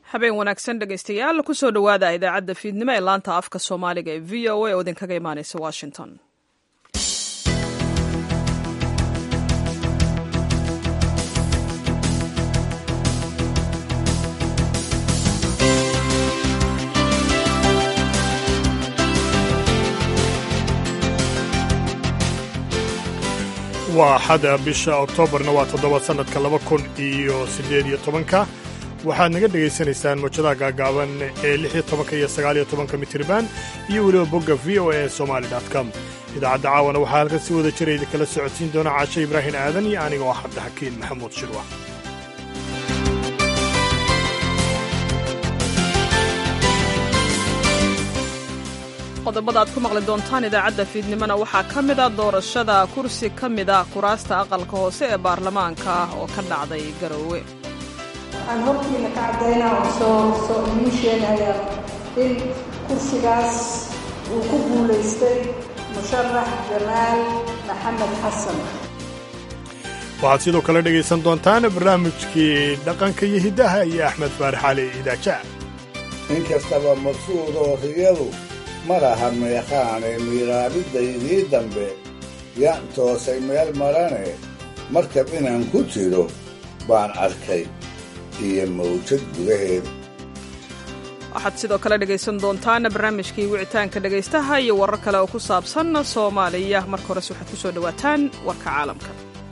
habeen wanaagsan dhegaystayaal kusoo dhowaada idaacadda fiidnimo ee laanta afka soomaaliga ee v o a oo idinkaga imaaneysa washington waa axada bisha oktoobarna waa toddoba sannadka laba kun iyo siddeed iyo tobanka waxaad naga dhegaysanaysaan mawjadaha gaagaaban ee lix iyo tobanka iyo sagaal iyo tobanka mitriban iyo weliba bogga v o a somali com idaacadda caawana waxaa halkan si wada jira idinkala socodsiin doona caashe ibraahim aadan iyo aniga oo cabdixakiin maxamuud shirwa qodobada aad ku maqli doontaan idaacadda fiidnimona waxaa ka mid a doorashada kursi ka mida kuraasta aqalka hoose ee baarlamaanka ah oo ka dhacday garoowe waxaan hortiina ka caddaynaa oo soo soo idiin sheegaya in kursigaas uu ku guulaystay musharax jamaal maxamed xasan waxaad sidoo kale dhegaysan doontaan barnaamijkii dhaqanka iyo hiddaha iyo axmed faarax cali idaaja in kastaba maqsuud oo riyadu ma laha meeqaane miiraabiddaydii dambe yaan toosay meel marane markab inaan ku jiro baan arkay iyo mawjad gudaheeda waxaad sidoo kale dhegaysan doontaan barnaamijkii wicitaanka dhegaystaha iyo warar kale oo ku saabsan soomaaliya marka hores waxaad ku soo dhowaataan warka caalamka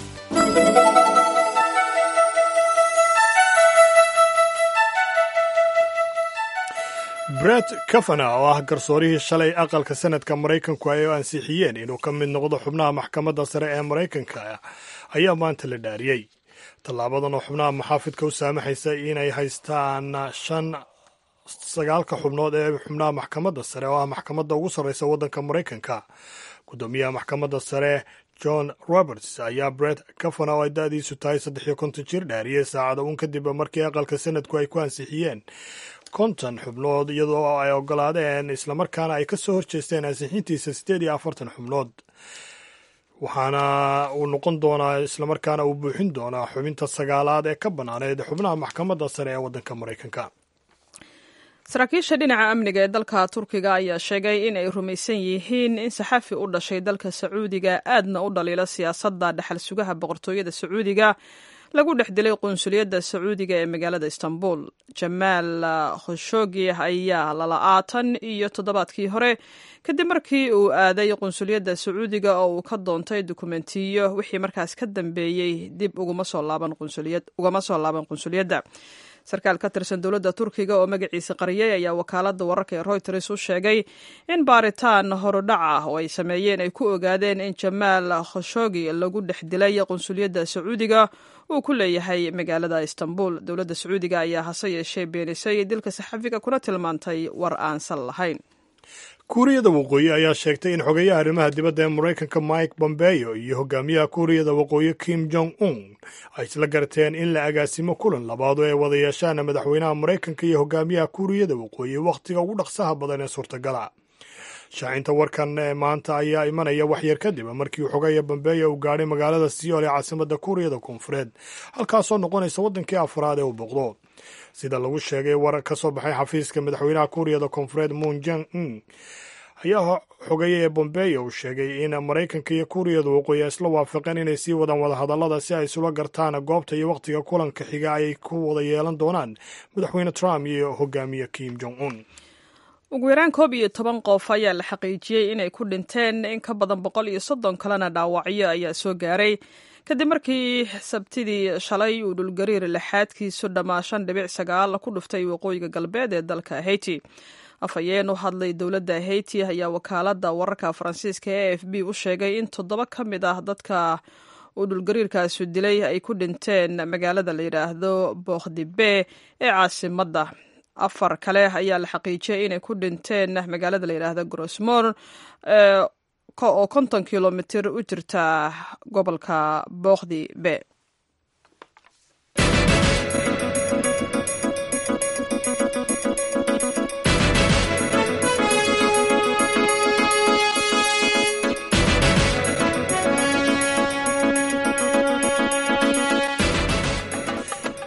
bret kavana oo ah garsoorihii shalay aqalka sanadka maraykanku ay ansixiyeen inuu ka mid noqdo xubnaha maxkamadda sare ee maraykanka ayaa maanta la dhaariyey tallaabadan oo xubnaha maxaafidka u saamaxaysa inay haystaan shan sagaalka xubnood ee xubnaha maxkamadda sare oo ah maxkamadda ugu sarreysa waddanka maraykanka guddoomiyaha maxkamadda sare john roberts ayaa bret kavana oo ay da-diisu tahay saddex iyo konton jir dhaariyey saacada uun kadib markii aqalka sanadku ay ku ansixiyeen konton xubnood iyadoo ay ogolaadeen islamarkaana ay ka soo horjeesteen ansixintiisa siddeed iyo afartan xubnood waxaana uu noqon doonaa islamarkaana uu buuxin doonaa xubinta sagaalaad ee ka bannaaneed xubnaha maxkamadda sare ee waddanka maraykanka saraakiisha dhinaca amniga ee dalka turkiga ayaa sheegay in ay rumaysan yihiin in saxafi u dhashay dalka sacuudiga aadna u dhaliila siyaasadda dhexal sugaha boqortooyada sacuudiga lagu dhex dilay qunsuliyadda sacuudiga ee magaalada istanbul jamaal khoshogi ayaa lala'aatan iyo toddobaadkii hore kadib markii uu aaday qunsuliyadda sacuudiga oo uu ka doontay dukumentiyo wixii markaas ka dambeeyey dib ugama soo laaban qunsuliyadda sarkaal ka tirsan dowladda turkiga oo magaciisa qariyay ayaa wakaaladda wararka ee royters u sheegay in baaritaan horudhac ah oo ay sameeyeen ay ku ogaadeen in jamaal khoshogi lagu dhex dilay qunsuliyadda sacuudiga uu ku leeyahay magaalada istanbul dowladda sacuudiga ayaa hase yeeshee beenisay dilka saxafiga kuna tilmaantay war aansan lahayn kuuriyada waqooyi ayaa sheegtay in xogeeyaha arrimaha dibadda ee maraykanka mike bombeyo iyo hogaamiyaha kuuriyada waqooyi kim jong un ay isla garteen in la agaasimo kulan labaad oo ay wada yeeshaan madaxweynaha maraykanka iyo hogaamiyaha kuuriyada waqooyi wakhtiga ugu dhaqsaha badan ee suurtagala shaacinta warkan ee maanta ayaa imanaya waxyar kadib markii xogeeya bombeyo uu gaadhay magaalada siyool ee caasimadda kuuriyada koonfureed halkaasoo noqonaysa waddankii afraad ee uu boqdo sida lagu sheegay warar ka soo baxay xafiiska madaxweynaha kuuriyada koonfureed moon jang un ayaa xogeeya ee bombeyo uu sheegay in maraykanka iyo kuuriyada waqooyi ay isla waafaqeen inay sii wadaan wadahadallada si ay isula gartaan goobta iyo wakhtiga kulanka xiga ay ku wada yeelan doonaan madaxweyne trump iyo hogaamiye kim jong un ugu yaraan koob iyo toban qof ayaa la xaqiijiyey inay ku dhinteen in ka badan boqol iyo soddon kalena dhaawacyo ayaa soo gaaray kadib markii sabtidii shalay uu dhulgariir lixaadkiisu dhammaa shan dhibic sagaal ku dhuftay waqooyiga galbeed ee dalka haiti afhayeen u hadlay dowladda haiti ayaa wakaaladda wararka faransiiska ee a f b u sheegay in toddoba ka mid ah dadka uu dhulgariirkaasu dilay ay ku dhinteen magaalada la yidhaahdo bokhdibe ee caasimadda afar kale ayaa la xaqiijiyay inay ku dhinteen magaalada la yidhaahdo grosmor oo konton kilomitir u jirta gobolka bookdi be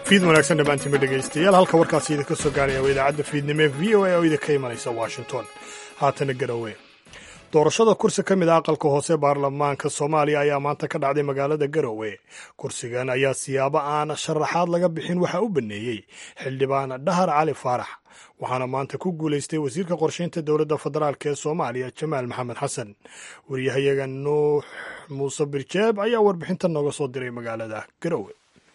fiid wanaagsan dhammaantiinba dhegaystayaal halka warkaasi idinka soo gaaraya waa idaacadda fiidnimo ee v o a oo idinka imanaysa washington haatana garowe doorashada kursi ka mid a aqalka hoose baarlamaanka soomaaliya ayaa maanta ka dhacday magaalada garowe kursigan ayaa siyaabo aan sharaxaad laga bixin waxaa u baneeyey xildhibaan dhahar cali faarax waxaana maanta ku guulaystay wasiirka qorshaynta dowladda federaalk ee soomaaliya jamaal maxamed xasan wariyahayaga nuux muuse birjeeb ayaa warbixinta nooga soo diray magaalada garowe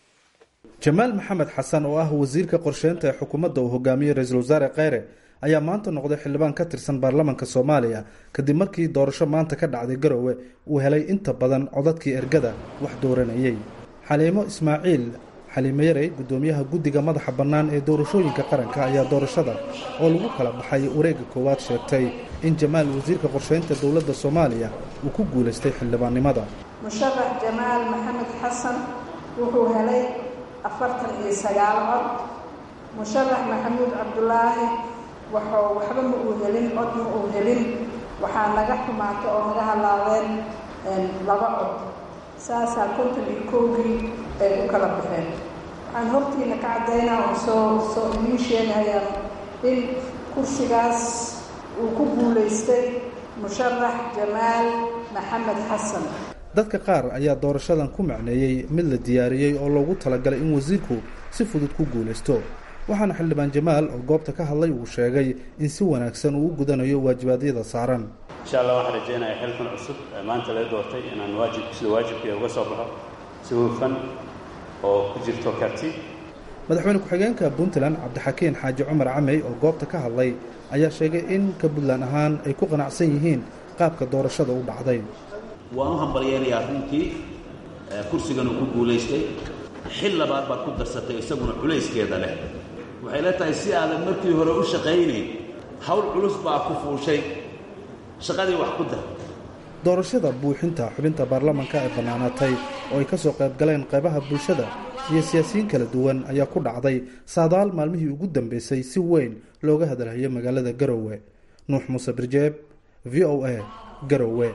jamaal maxamed xasan oo ah wasiirka qorsheynta ee xukuumadda uu hogaamiyey ra-iisul wasaare kheyre ayaa maanta noqday xildhibaan ka tirsan baarlamanka soomaaliya kadib markii doorasho maanta ka dhacday garowe uu helay inta badan codadkii ergada wax dooranayey xaliimo ismaaciil xaliimo yarey guddoomiyaha guddiga madaxa bannaan ee doorashooyinka qaranka ayaa doorashada oo lagu kala baxay wareegga koowaad sheegtay in jamaal wasiirka qorsheynta dowladda soomaaliya uu ku guulaystay xildhibaannimada musharax jamaal maxamed xasan wuxuu helay afartan iyo sagaal cod musharax maxamuud cabdulaahi waxuu waxba ma uu helin cod ma uu helin waxaa naga xumaata oo naga halaabeen laba cod saasaa konton iyo kowgii ay u kala baxeen waxaan hortiina ka caddaynaa oo soo soo idiin sheegayaa in kursigaas uu ku guulaystay musharax jamaal maxamed xasan dadka qaar ayaa doorashadan ku macneeyey mid la diyaariyey oo loogu talagalay in wasiirku si fudud ku guulaysto waxaana xildhibaan jamaal oo goobta ka hadlay uu sheegay in si wanaagsan uu u gudanayo waajibaadyada saaran insha allah waxaan rajaynayaa xilkan cusub ee maanta laga doortay inaan waajib sida waajibkeeda uga soo baxo si hufan oo ku jirto karti madaxweyne ku-xigeenka puntland cabdixakiin xaaji cumar camey oo goobta ka hadlay ayaa sheegay in ka puntland ahaan ay ku qanacsan yihiin qaabka doorashada u dhacday waan u hambalyeynayaa runtii kursigan uu ku guulaystay xil labaad baad ku darsatay isaguna culayskeeda leh waxay la tahay si aadan markii hore u shaqaynayn hawl culus baa ku fuushay shaqadii wax ku dar doorashada buuxinta xubinta baarlamanka ee bannaanaatay oo ay ka soo qayb galeen qaybaha bulshada iyo siyaasiyiin kala duwan ayaa ku dhacday saadaal maalmihii ugu dambeysay si weyn looga hadalhayo magaalada garowe nuux muuse birjeeb v o a garowe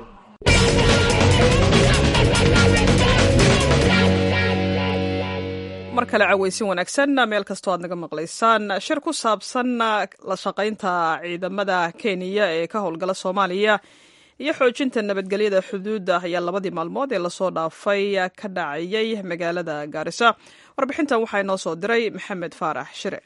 mar kale caweysin wanaagsan meel kastoo aad naga maqlaysaan shir ku saabsan la shaqaynta ciidamada kenya ee ka howlgala soomaaliya iyo xoojinta nabadgelyada xuduudda ayaa labadii maalmood ee lasoo dhaafay ka dhacayay magaalada gaarisa warbixintan waxaa inoo soo diray maxamed faarax shire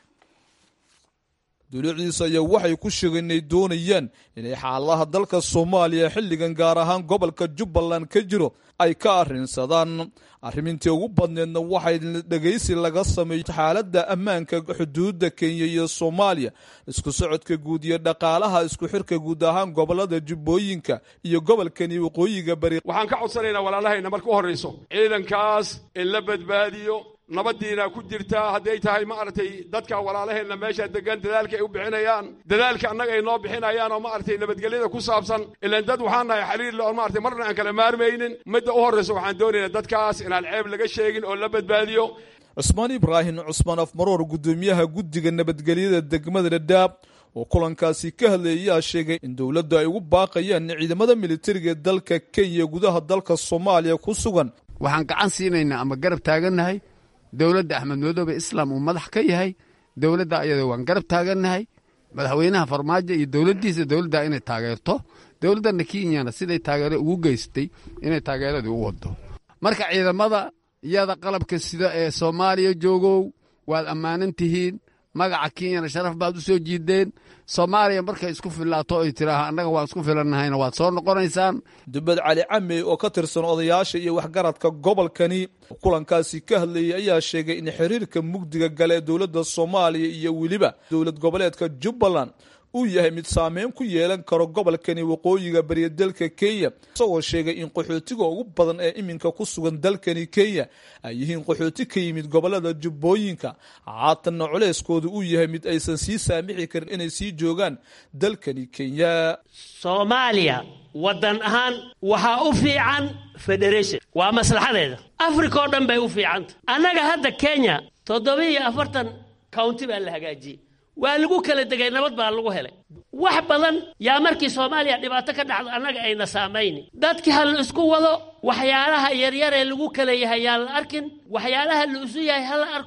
duluucdiisa ayaa waxay ku sheegeen inay doonayaan inay xaaladaha dalka soomaaliya xilligan gaar ahaan gobolka jubbaland ka jiro ay ka arrinsadaan arrimintii ugu badneedna waxay dhegaysi laga sameeyey xaaladda ammaanka xuduudda kenya iyo soomaaliya isku socodka guud iyo dhaqaalaha isku xirka guud ahaan gobolada jubbooyinka iyo gobolkani waqooyiga bari waxaan ka codsanaynaa walaalahayna marka u horrayso ciidankaas in la badbaadiyo nabadiina ku jirtaa hadday tahay maaragtay dadka walaalaheenna meesha degan dadaalka ay u bixinayaan dadaalka annaga ay noo bixinayaan oo maaragtay nabadgelyada ku saabsan ilaan dad waxaan nahay xiriir le oo maaragtay marna aan kala maarmaynin midda u horraysa waxaan doonaynaa dadkaas inaan ceeb laga sheegin oo la badbaadiyo cusmaan ibraahim cusmaan afmaroor guddoomiyaha guddiga nabadgelyada degmada dhadhaab oo kulankaasi ka hadlayay ayaa sheegay in dowladda ay ugu baaqayaan ciidamada militariga ee dalka kenya gudaha dalka soomaaliya ku sugan waxaan gacan siinaynaa ama garab taagannahay dowladda axmed madoobe islaam uu madax ka yahay dowladda ayada waan garab taagannahay madaxweynaha farmaajo iyo dowladdiisa dowladda inay taageerto dowladdana kenyana siday taageero ugu geystay inay taageeradii u wado marka ciidamada iyada qalabka sida ee soomaaliya joogow waad ammaanan tihiin magaca kenyana sharaf baad u soo jiideen soomaaliya markay isku filaato ay tiraaha annaga waan isku filannahayna waad soo noqonaysaan dubad cali camey oo ka tirsan odayaasha iyo waxgaradka gobolkani kulankaasi ka hadlayay ayaa sheegay in xiriirka mugdiga gale ee dowladda soomaaliya iyo weliba dowlad goboleedka jubbaland uu yahay mid saameyn ku yeelan karo gobolkani waqooyiga bariya dalka kenya isagoo sheegay in qaxootiga ugu badan ee iminka ku sugan dalkani kenya ay yihiin qaxooti ka yimid gobolada jubbooyinka haatanna culeyskooda uu yahay mid aysan sii saamixi karin inay sii joogaan dalkani kenya soomaaliya waddan ahaan waxaa u fiican federation waa maslaxadeeda africa oo dhan bay u fiicanta annaga hadda kenya toddobiiyo afartan county baa la hagaajiyey waa lagu kala degay nabad baa lagu helay wax badan yaa markii soomaaliya dhibaato ka dhacdo annaga ayna saamayni dadkii ha la isku wado waxyaalaha yaryar ee lagu kala yahay yaan la arkin waxyaalaha la isu yahay ha la arko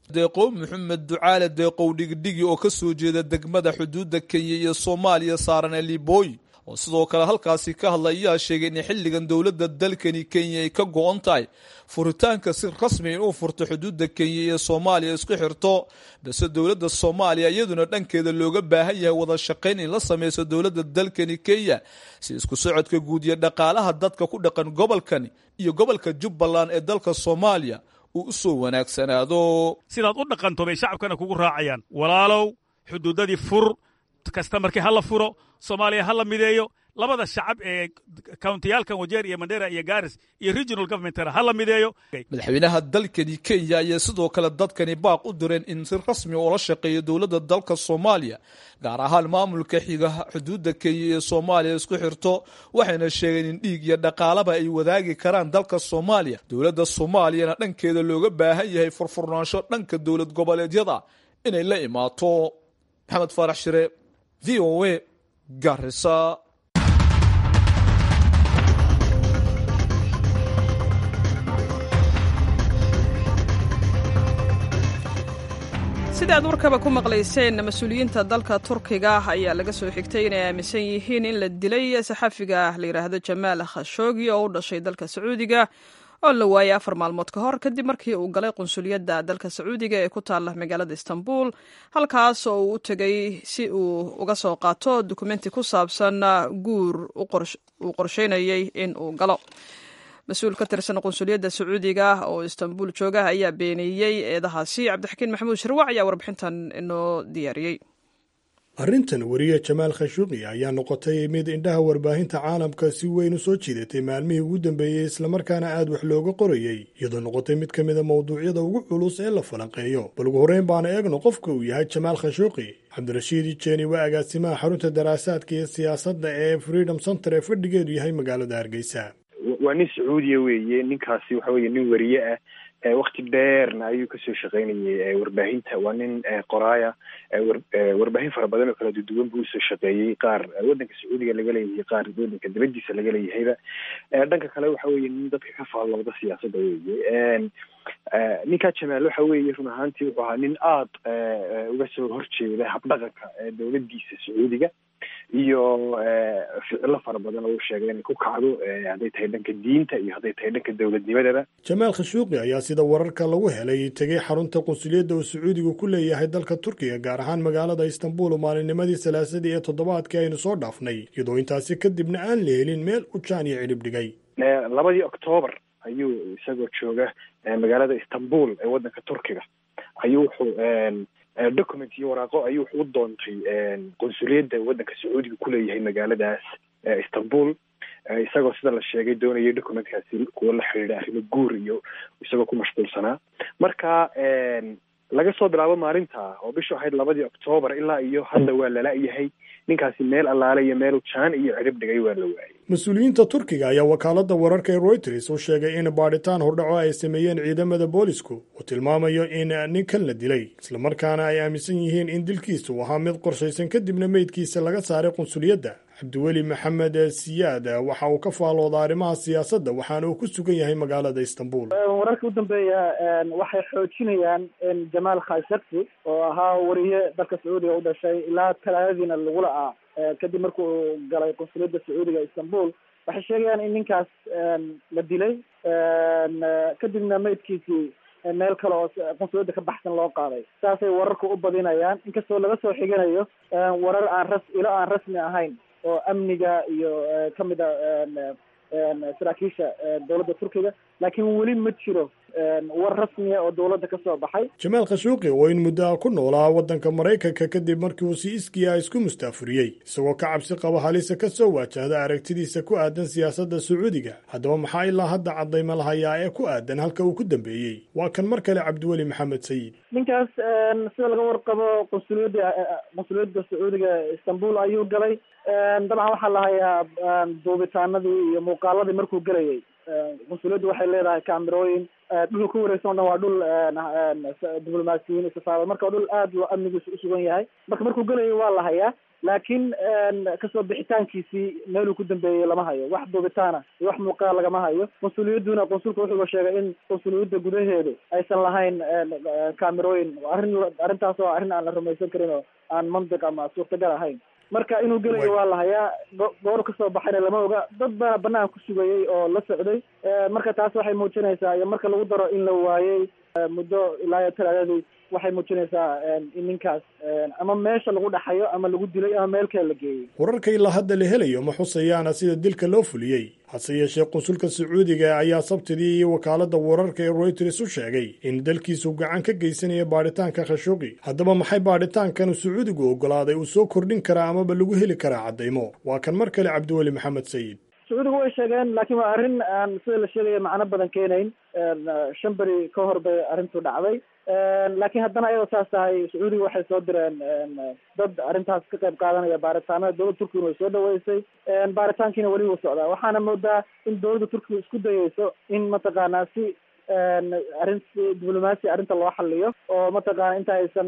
deeqow maxamed ducaale deeqow dhigdhigi oo ka soo jeeda degmada xuduudda kenya iyo soomaaliya saaran ee libooyi oo sidoo kale halkaasi ka hadla ayaa sheegay in xilligan dowladda dalkani kenya ay ka go-on tahay furitaanka si rasmi inuu furto xuduudda kenya iyo soomaaliya isku xirto balse dowladda soomaaliya iyaduna dhankeeda looga baahan yahay wada shaqayn in la sameyso dowladda dalkani kenya si isku socodka guud iyo dhaqaalaha dadka ku dhaqan gobolkani iyo gobolka jubbaland ee dalka soomaaliya uu usoo wanaagsanaado sidaad u dhaqanto bay shacabkana kugu raacayaan walaalow xuduudadii fur kasta markii ha la furo soomaaliya ha la mideeyo labada shacab ee countiyaalkan wajeer iyo mandera iyo garis iyo regional governmentna ha la mideeyo madaxweynaha dalkani kenya ayaa sidoo kale dadkani baaq u direen in si rasmi ula shaqeeyo dowladda dalka soomaaliya gaar ahaan maamulka xiga xuduudda kenya iyo soomaaliya isku xirto waxayna sheegeen in dhiig iyo dhaqaalaba ay wadaagi karaan dalka soomaaliya dowladda soomaaliyana dhankeeda looga baahan yahay furfurnaansho dhanka dowlad goboleedyada inay la imaato maxamed faarax shire v o a garisa sida aad warkaba ku maqlayseen mas-uuliyiinta dalka turkiga ayaa laga soo xigtay inay aaminsan yihiin in la dilay saxafiga la yidhaahdo jamaal khashoogi oo u dhashay dalka sacuudiga oo la waayay afar maalmood ka hor kadib markii uu galay qunsuliyadda dalka sacuudiga ee ku taalla magaalada istanbul halkaas oo uu u tegay si uu uga soo qaato dukumenti ku saabsan guur uu qorsheynayay in uu galo mas-uul ka tirsan qunsuliyadda sacuudiga oo istanbul jooga ayaa beeniyey eedahaasi cabdixakiin maxamuud sharwac ayaa warbixintan inoo diyaariyey arrintan weriye jamaal khashuuqi ayaa noqotay mid indhaha warbaahinta caalamka si weyn u soo jiidatay maalmihii ugu dambeeyey islamarkaana aad wax looga qorayey iyadoo noqotay mid ka mida mawduucyada ugu culus ee la falanqeeyo bal ugu horreyn baana eegno qofka uu yahay jamaal khashuuqi cabdirashiid ijeeni waa agaasimaha xarunta daraasaadka iyo siyaasadda ee freedom center ee fadhigeedu yahay magaalada hargeysa waa nin sacuudiya weeye ninkaasi waxa weye nin weriye ah wakti dheerna ayuu kasoo shaqeynayay warbaahinta waa nin qoraaya warbaahin fara badan oo kala duduwan buu usoo shaqeeyey qaar wadanka sacuudiga laga leeyahay qaar wadanka dibadiisa laga leeyahayba dhanka kale waxa weye nin dadka ka faallooda siyaasadda weeye ninkaa jamaal waxa weeye run ahaantii wuxuu ahaa nin aada uga soo horjeeda habdhaqanka dowladiisa sacuudiga iyo ficilo fara badan oo u sheegay inay ku kacdo hadday tahay dhanka diinta iyo hadday tahay dhanka dowladnimadaba jamaal khashuuqi ayaa sida wararka lagu helay tegay xarunta qunsuliyadda uu sacuudigu ku leeyahay dalka turkiga gaar ahaan magaalada istanbul maalinnimadii salaasadii ee toddobaadkii aynu soo dhaafnay iyadoo intaasi kadibna aan la helin meel u jaan iyo cidhib dhigay labadii octoobar ayuu isagoo jooga magaalada istanbul ee waddanka turkiga ayuu wuxuu document iyo waraaqo ayuu wuxuu u doontay qunsuliyadda waddanka sacuudiga kuleeyahay magaaladaas istanbul isagoo sida la sheegay doonayay documentkaasi kuwa la xidhiidha arrimo guur iyo isagoo ku mashquulsanaa marka laga soo bilaabo maalinta oo bishu ahayd labadii octoobar ilaa iyo hadda waa lala-yahay ninkaasi meel allaale iyo meel jaan iyo cidhib dhigay waa la waayay mas-uuliyiinta turkiga ayaa wakaaladda wararka ee reuters u sheegay in baadhitaan hordhaco ay sameeyeen ciidamada boolisku uu tilmaamayo in ninkan la dilay islamarkaana ay aaminsan yihiin in dilkiisa uu ahaa mid qorshaysan kadibna meydkiisa laga saaray qunsuliyadda cabdiweli maxamed siyaad waxa uu ka faalooda arrimaha siyaasadda waxaana uu ku sugan yahay magaalada istanbul wararka u dambeeya waxay xoojinayaan in jamaal khashagsi oo ahaa wariye dalka sacuudiga u dhashay ilaa talaadadiina lagu la-aa kadib markuu galay qunsuliyadda sacuudiga istanbul waxay sheegayaan in ninkaas la dilay kadibna meydkiisii meel kale oo qunsuliyadda ka baxsan loo qaaday saasay wararku u badinayaan inkastoo laga soo xiganayo warar aan ras ilo aan rasmi ahayn oo amniga iyo kamid a saraakiisha dowladda turkiga laakiin weli ma jiro war rasmiya oo dowladda ka soo baxay jamaal khashuuqi oo in muddo ah ku noolaa waddanka maraykanka kadib markii uu si iskiya isku mustaafuriyey isagoo ka cabsi qaba halisa ka soo waajahda aragtidiisa ku aadan siyaasadda sacuudiga haddaba maxaa ilaa hadda caddayma lahayaa ee ku aadan halka uu ku dambeeyey waa kan mar kale cabdiweli maxamed sayid ninkaas sida laga warqabo qunsuliyadda qunsuliyadda sacuudiga istanbul ayuu galay dabcan waxaa la hayaa duubitaanadii iyo muuqaaladii markuu gelayay qunsuliyaddu waxay leedahay kaamirooyin dhulka ku wareegsan o dhan waa dhul diblomaasiyiin safaarad marka dhul aada loo amnigiisu usugan yahay marka markuu gelayo waa la hayaa laakiin kasoo bixitaankiisii meeluu ku dambeeyey lama hayo wax duubitaana iyo wax muuqaal lagama hayo qunsuliyadduna qunsulka wuxuuba sheegay in qunsuliyadda gudaheedu aysan lahayn kaamirooyin arrin arrintaas oo arrin aan la rumaysan karin oo aan mantiq ama suurtagal ahayn marka inuu gelayo waa la hayaa goor kasoo baxayna lama oga dad bana banaan ku sugayey oo la socday marka taas waxay muujinaysaa iyo marka lagu daro in la waayey muddo ilaa iyo talaadadii waxay muujinaysaa in ninkaas ama meesha lagu dhaxayo ama lagu dilay ama meel kale la geeyey wararka ilaa hadda la helayo ma xusayaana sida dilka loo fuliyey hase yeeshee qunsulka sacuudiga ayaa sabtidii iyo wakaaladda wararka ee reuters u sheegay in dalkiisu gacan ka geysanaya baadhitaanka khashuqi haddaba maxay baadhitaankan sacuudigu oggolaaday uu soo kordhin karaa amaba lagu heli karaa caddaymo waa kan mar kale cabdiweli maxamed sayid sacuudigu way sheegeen laakiin waa arrin aan sida la sheegaya macno badan keenayn shan beri ka hor bay arrintu dhacday laakiin haddana ayadoo saas tahay sacuudiga waxay soo direen dad arrintaas ka qayb qaadanaya baaritaanada dowladda turkiguna way soo dhaweysay baaritaankiina weli wuu socdaa waxaana moodaa in dowladda turkiga isku dayeyso in mataqaanaa si arrin diblomaasi arrinta loo xaliyo oo mataqaana inta aysan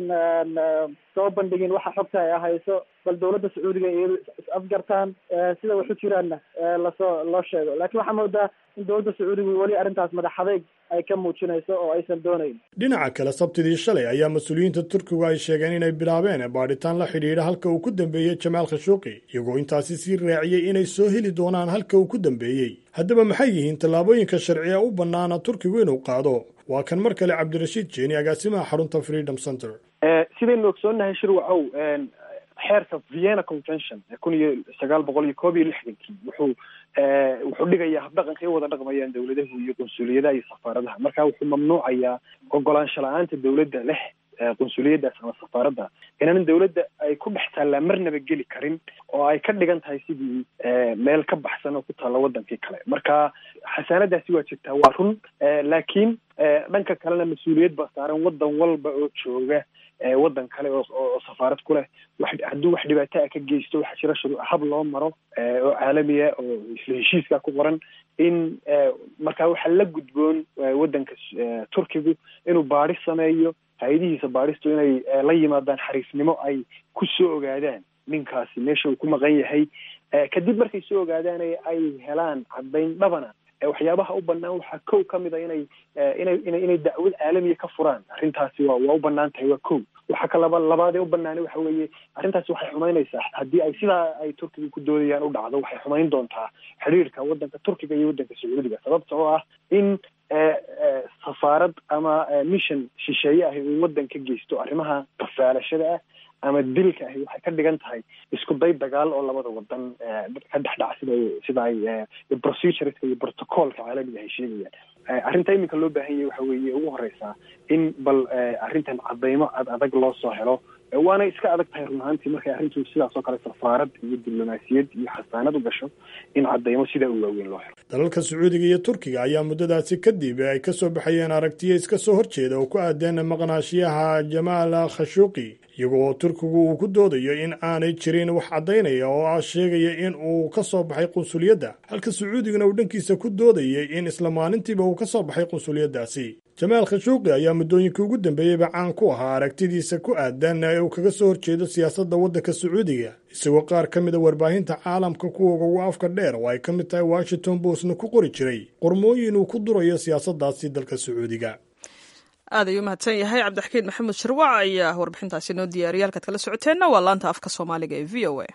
soo bandhigin waxa xogta ay hayso bal dowladda sacuudiga iyado is afgartaan sida waxu jiraanna lasoo loo sheego laakiin waxaa moodaa in dowladda sacuudiga weli arrintaas madax adeyg ay ka muujinayso oo aysan doonayn dhinaca kale sabtidii shalay ayaa mas-uuliyiinta turkigu ay sheegeen inay bilaabeen baadhitaan la xidhiidha halka uu ku dambeeyey jamaal khashuuqi iyagoo intaasi sii raaciyey inay soo heli doonaan halka uu ku dambeeyey haddaba maxay yihiin tallaabooyinka sharciga u bannaana turkigu inuu qaado waa kan mar kale cabdirashiid jeeni agaasimaha xarunta freedom center sidaynu ogsoonnahay shirwacow xeerka vienna convention kun iyo sagaal boqol iyo koob iyo lixdankii wuxuu wuxuu dhigayaa habdhaqanka ay wada dhaqmayaan dowladahu iyo qunsuliyadaha iyo safaaradaha marka wuxuu mamnuucayaa ogolaansho la-aanta dowladda leh qunsuliyadaas ama safaaradda inaanan dowladda ay ku dhex taallaa marnaba geli karin oo ay ka dhigan tahay sidii meel ka baxsan oo ku taalla wadankii kale marka xasaanadaasi waa jirtaa waa run laakiin dhanka kalena mas-uuliyad baa saaran wadan walba oo jooga waddan kale oo safaarad ku leh wax hadduu wax dhibaato a ka geysto waxaa jira shuruu hab loo maro oo caalamiya oo isla heshiiska ku qoran in markaa waxaa la gudboon waddanka turkigu inuu baadhis sameeyo hay-adihiisa baadhistu inay la yimaadaan xariifnimo ay ku soo ogaadaan ninkaasi meesha uu ku maqan yahay kadib markay soo ogaadaan ay helaan caddayn dhabana waxyaabaha u banaan waxaa kow ka mid a inay inay ina inay dacwad caalamiya ka furaan arrintaasi waa waa u banaan tahay waa kow waxaa ka laba labaadee u banaanay waxa weeye arrintaasi waxay xumaynaysaa haddii ay sidaa ay turkiga ku doodayaan u dhacdo waxay xumayn doontaa xiriirka waddanka turkiga iyo waddanka sacuudiga sababta oo ah in safaarad ama mission shisheeye ahi uu waddan ka geysto arrimaha qafaalashada ah ama dilka ahi waxay ka dhigan tahay isku day dagaal oo labada wadan ka dhex dhaca sida sida ay procedureska iyo protocolka caalamiga ay sheegayaan arrinta iminka loo baahan yahay waxa weeye ugu horeysaa in bal arrintan cadaymo ad adag loo soo helo waana iska adag tahay run ahaantii markay arrintu sidaas oo kale safaarad iyo diblomaasiyad iyo xasaanad u gasho in cadaymo sidaa u waaweyn loo helo dalalka sacuudiga iyo turkiga ayaa muddadaasi kadib ay ka soo baxayeen aragtiyo iska soo horjeeda oo ku aadeen maqnaashiyaha jamaal khashuuqi iyagoo turkigu uu ku doodayo in aanay jirin wax caddaynaya oo ah sheegaya in uu ka soo baxay qunsuliyadda halka sacuudiguna uu dhankiisa ku doodayay in isla maalintiiba uu ka soo baxay qunsuliyaddaasi jamaal khashuuqi ayaa muddooyinkii ugu dambeeyeyba caan ku ahaa aragtidiisa ku aadan ee uu kaga soo horjeedo siyaasadda waddanka sacuudiga isagoo qaar ka mida warbaahinta caalamka kuwa ugu afka dheer oo ay ka mid tahay washington postna ku qori jiray qormooyin uu ku durayo siyaasaddaasi dalka sacuudiga aad ayuu mahadsan yahay cabdixakiid maxamed shirwac ayaa warbixintaasi noo diyaariyay halkaad kala socoteenna waa laanta afka soomaaliga ee v o a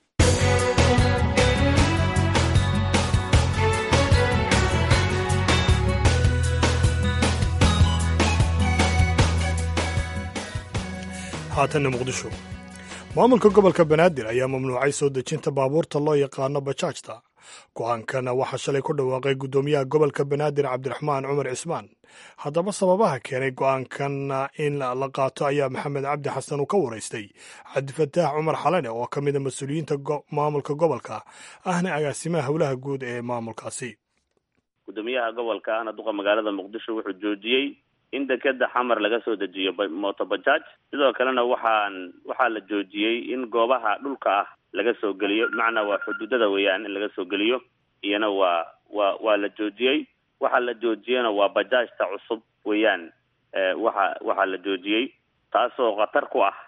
haatanna muqdisho maamulka gobolka banaadir ayaa mamnuucay soo dejinta baabuurta loo yaqaano bajaajta go-aankana waxaa shalay ku dhawaaqay guddoomiyaha gobolka banaadir cabdiraxmaan cumar cismaan haddaba sababaha keenay go-aankan in la qaato ayaa maxamed cabdi xasan uu ka waraystay cabdifataax cumar xalane oo ka mida mas-uuliyiinta maamulka gobolka ahna agaasimaha howlaha guud ee maamulkaasi guddoomiyaha gobolka ahna duqa magaalada muqdisho wuxuu joojiyey in dekeda xamar laga soo dejiyo moto bajaaj sidoo kalena waxaan waxaa la joojiyey in goobaha dhulka ah laga soo geliyo bimacnaa waa xuduudada weeyaan in laga soo geliyo iyana waa waa waa la joojiyey waxa la joojiyena waa bajaajta cusub weeyaan waxa waxaa la joojiyey taasoo khatar ku ah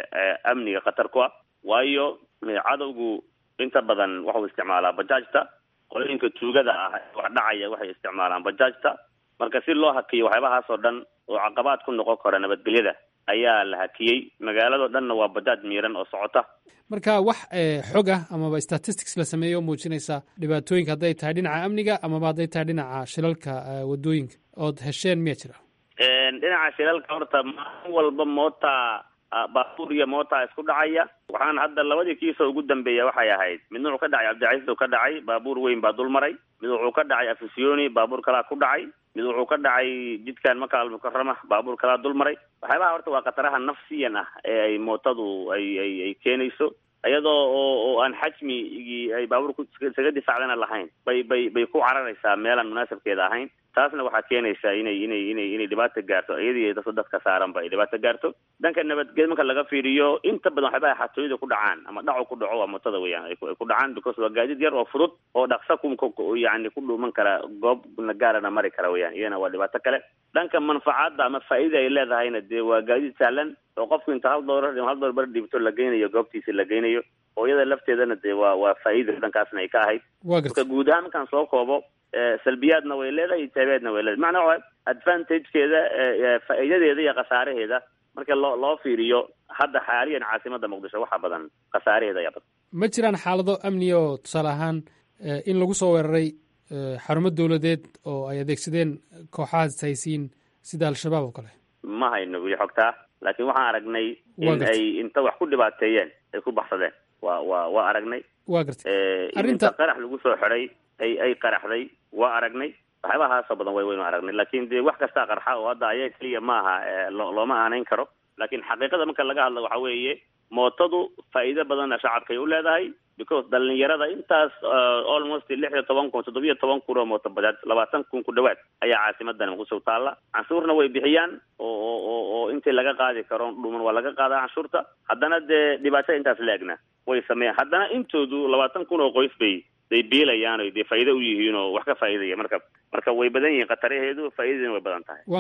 amniga khatar ku ah waayo cadowgu inta badan waxuu isticmaalaa bajaajta qolooyinka tuugada ah wax dhacaya waxay isticmaalaan bajaajta marka si loo hakiyo waxyaabahaas oo dhan oo caqabaad ku noqon kara nabadgelyada ayaa la hakiyey magaalado dhanna waa bajaaj miiran oo socota marka wax xog ah amaba statistics la sameeyo oo muujinaysa dhibaatooyinka hadday tahay dhinaca amniga amaba hadday tahay dhinaca shilalka wadooyinka ood hesheen miya jira dhinaca shilalka horta maalin walba moota baabuur iyo moota isku dhacaya waxaan hadda labadii kiisoo ugu dambeeya waxay ahayd midna wuxuu ka dhacay cabdicasiis oo ka dhacay baabuur weyn baa dul maray mid wuxuu ka dhacay afisiyoni baabuur kalaa ku dhacay mid wuxuu ka dhacay jidkan maka almukarama baabuur kalaa dul maray waxyaabaha horta waa khataraha nafsiyan ah ee ay mootadu ay ay ay keenayso iyadoo oo oo aan xajmigii ay baabuurku isaga difaacdana lahayn bay bay bay ku cararaysaa meelaan munaasabkeeda ahayn taasna waxaa keenaysaa inay inay inay inay dhibaata gaarto iyadii dadka dadka saaranba ay dhibaata gaarto dhanka nabadged marka laga fiiriyo inta badan waxyaabaha xatooyada ku dhacaan ama dhaco ku dhaco waa motada weeyaan ay ku dhacaan because waa gaadiid yar oo fudud oo dhaqsa ku yani ku dhuuman kara goob gaarana mari kara weeyaan iyana waa dhibaato kale dhanka manfacaadda ama faa'iida ay leedahayna dee waa gaadiid sahlan oo qofku inta hal doolar hal doolar bar dhiibto la geynayo goobtiisa la geynayo oo iyada lafteedana dee waa waa faa'iida dhankaasna ay ka ahayd marka guud ahaan markaan soo koobo salbiyaadna way leedahay ijaabiyaadna way leedahay macnaa waa advantagekeeda faa'iidadeeda iyo khasaaraheeda marka loo loo fiiriyo hadda xaaliyan caasimada muqdisho waxaa badan khasaaraheeda ayaa badan ma jiraan xaalado amniya oo tusaale ahaan in lagu soo weeraray xarumo dowladeed oo ay adeegsadeen kooxahaas haysiin sida al-shabaab oo kale ma hayno weli xogtaa laakiin waxaan aragnay in ay inta wax ku dhibaateeyeen ay ku baxsadeen waa waa waa aragnay wa garta inta qarax lagu soo xiday ay ay qaraxday waa aragnay waxyaabahaasoo badan way waynu aragnay laakiin dee wax kastaa qarxa oo hadda ayaga keliya maaha lo looma aanayn karo laakiin xaqiiqada marka laga hadlo waxa weeye mootadu faa'iido badanna shacabkay u leedahay because dhalinyarada intaas almost lix iyo toban kun toddobiyo toban kun oo mooto bajaaj labaatan kun ku dhawaad ayaa caasimadan muqdisho taalla canshuurna way bixiyaan oo oo oo oo intii laga qaadi karo dhuman waa laga qaadaa canshuurta haddana dee dhibaatada intaas la egna way sameeyaan haddana intoodu labaatan kun oo qoys bay day biilayaan o dee faa'iido u yihiin oo wax ka faa'iidaya marka marka way badan yihiin khataraheedu faa'iidadina way badan tahay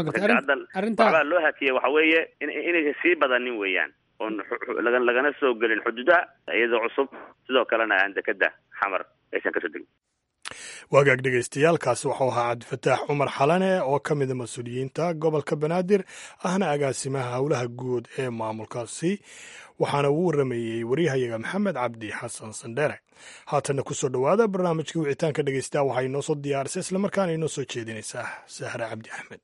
waxbaa loo hakiyay waxa weeye in inaysan sii badanin weeyaan oon laga lagana soo gelin xuduudaha iyadoo cusub sidoo kalena aan dekeda xamar aysan kasoo degin waagaag dhegaystayaaalkaasi waxau ahaa cabdifataax cumar xalane oo ka mida mas-uuliyiinta gobolka banaadir ahna agaasimaha howlaha guud ee maamulkaasi waxaana uu waramayey waryahayaga maxamed cabdi xasan sandheere haatanna kusoo dhowaada barnaamijkii wicitaanka dhegeysta waxaa inoo soo diyaarisay islamarkaana inoo soo jeedinaysaa sahre cabdi axmed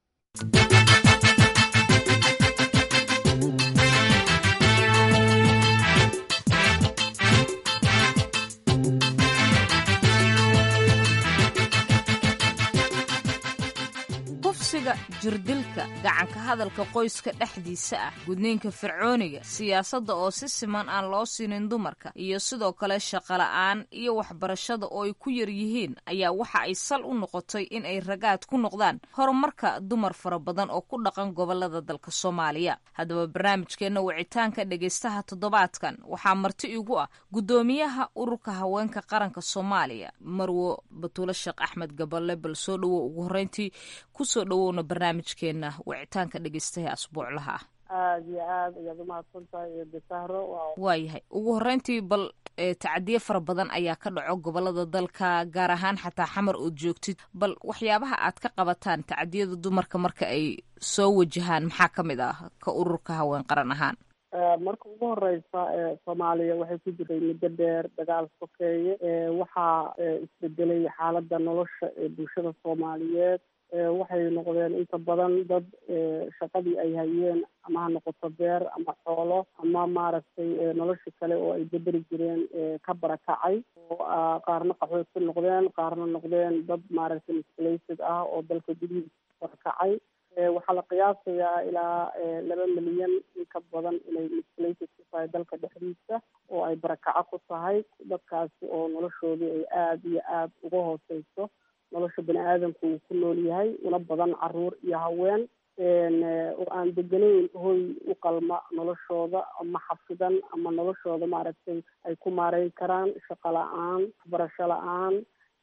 kufsiga jirdilka gacanka hadalka qoyska dhexdiisa ah gudniinka fircooniga siyaasadda oo si siman aan loo siinin dumarka iyo sidoo kale shaqola'aan iyo waxbarashada oo ay ku yar yihiin ayaa waxa ay sal u noqotay in ay ragaad ku noqdaan horumarka dumar fara badan oo ku dhaqan gobolada dalka soomaaliya haddaba barnaamijkeenna wicitaanka dhegaystaha toddobaadkan waxaa marti igu ah guddoomiyaha ururka haweenka qaranka soomaaliya marwo batuule sheekh axmed gaballe bal soo dhowow ugu horreyntii kusoo dhowowna barnaamijkeena wicitaanka dhegeystaha asbuuclaha ah aada iyo aad ayaad umahadsan tahay iyo bisahro waayahay ugu horreyntii bal tacadiye fara badan ayaa ka dhaco gobolada dalka gaar ahaan xataa xamar ood joogtid bal waxyaabaha aad ka qabataan tacadiyada dumarka marka ay soo wajahaan maxaa ka mid ah ka ururka haween qaran ahaan marka ugu horeysa soomaaliya waxay ku jiray muddo dheer dagaal sokeeye waxaa isbedelay xaaladda nolosha ee bulshada soomaaliyeed waxay noqdeen inta badan dad shaqadii ay hayeen ama ha noqoto beer ama xoolo ama maaragtay nolosha kale oo ay bedeli jireen ka barakacay oo qaarna qaxooti noqdeen qaarna noqdeen dad maaragtay misplated ah oo dalka gudihiisa barakacay waxaa la qiyaasayaa ilaa laba milyan in ka badan inay misplated ku tahay dalka dhexdiisa oo ay barakaco ku tahay dadkaasi oo noloshoodii ay aada iyo aada uga hooseyso nolosha bani aadamku uu ku nool yahay una badan caruur iyo haween oo aan deganayn hoy u qalma noloshooda ama xafidan ama noloshooda maaragtay ay ku maareyn karaan shaqo la-aan waxbarasho la-aan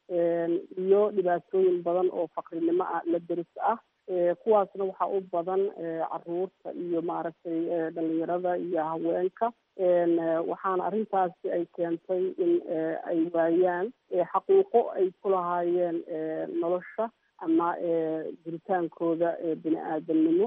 iyo dhibaatooyin badan oo faqrinimo ah la deris ah kuwaasna waxaa u badan caruurta iyo maaragtay dhalinyarada iyo haweenka waxaana arrintaasi ay keentay in ay waayaan xaquuqo ay ku lahaayeen nolosha ama jiritaankooda bini aadamnimo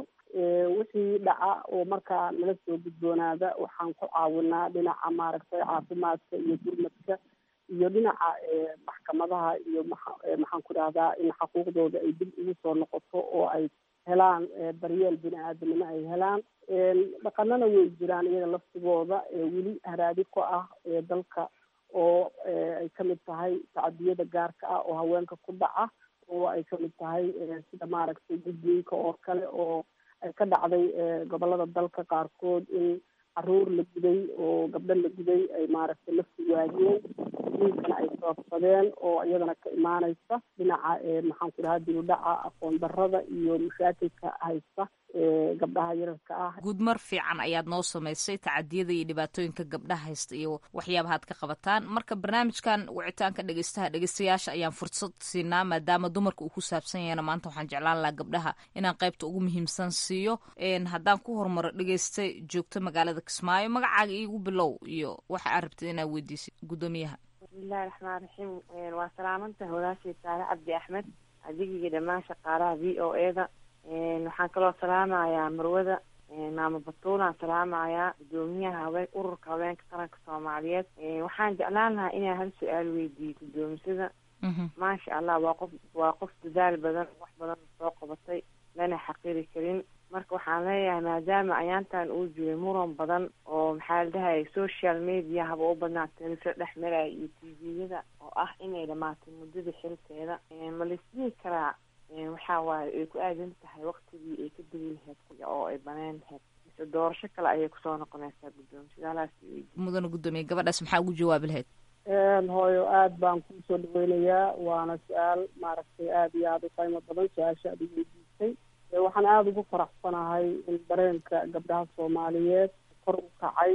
wixii dhaca oo markaa nala soo gudboonaada waxaan ku caawinaa dhinaca maaragtay caafimaadka iyo gurmadka iyo dhinaca maxkamadaha iyo maxaan ku dhahdaa in xaquuqdooda ay dib ugu soo noqoto oo ay helaan daryeel bini aadamnimo ay helaan dhaqanana way jiraan iyaga laftigooda weli haraadi ku ah dalka oo ay kamid tahay tacadiyada gaarka ah oo haweenka ku dhaca oo ay kamid tahay sida maaragtay gudniinka oo kale oo ay ka dhacday gobolada dalka qaarkood in caruur la guday oo gabdho la guday ay maaragtay lafti waadiyeen diinkana ay sababsadeen oo iyadana ka imaaneysa dhinaca maxaan ku dhahaa dibudhaca aqoon darada iyo mashaakilka haysta gabdhaha yararka ah guudmar fiican ayaad noo samaysay tacadiyada iyo dhibaatooyinka gabdhaha haysta iyo waxyaabahaad ka qabataan marka barnaamijkan wicitaanka dhegeystaha dhegeystayaasha ayaan fursad siinaa maadaama dumarka uu ku saabsan yahayna maanta waxaan jeclaan lahaa gabdhaha inaan qaybta ugu muhiimsan siiyo haddaan ku horumaro dhegeysta joogto magaalada kismaayo magacaaga iigu bilow iyo waxa aad rabtid inaad weydiisid guddoomiyaha bismillahi raxmaan raxiim waa salaamanta walaashii saare cabdi axmed adigii dhammaan shaqaalaha v o e da waxaan kaloo salaamayaa marwada maamo batuulaan salaamayaa guddoomiyaha haween ururka haweenka qaranka soomaaliyeed waxaan jeclaan lahaa inaan hal su-aal weydiiyo guddoomisada maasha allah waa qof waa qof dadaal badan wax badan soo qabatay lana xaqiri karin marka waxaan leeyahay maadaama ayaantan uu jiray muran badan oo maxaa la dhahay social media haba u badnaa teleso dhex maraya iyo t v-yada oo ah inay dhamaatay muddada xilkeeda ma laisdhihi karaa waxaa waaye ay ku aadan tahay waktigii ay ka degi lahayd oo ay baneen lahayd mise doorasho kale ayay kusoo noqonaysaa guddoomisada halaas mudana guddoomiye gabadhaas maxaa ugu jawaabi lahayd hooyo aad baan kusoo dhaweynayaa waana su-aal maaragtay aad iyo aada u qiimo badan su-aasha aad igu weydiisay waxaan aada ugu faraxsanahay in dareenka gabdhaha soomaaliyeed kor u kacay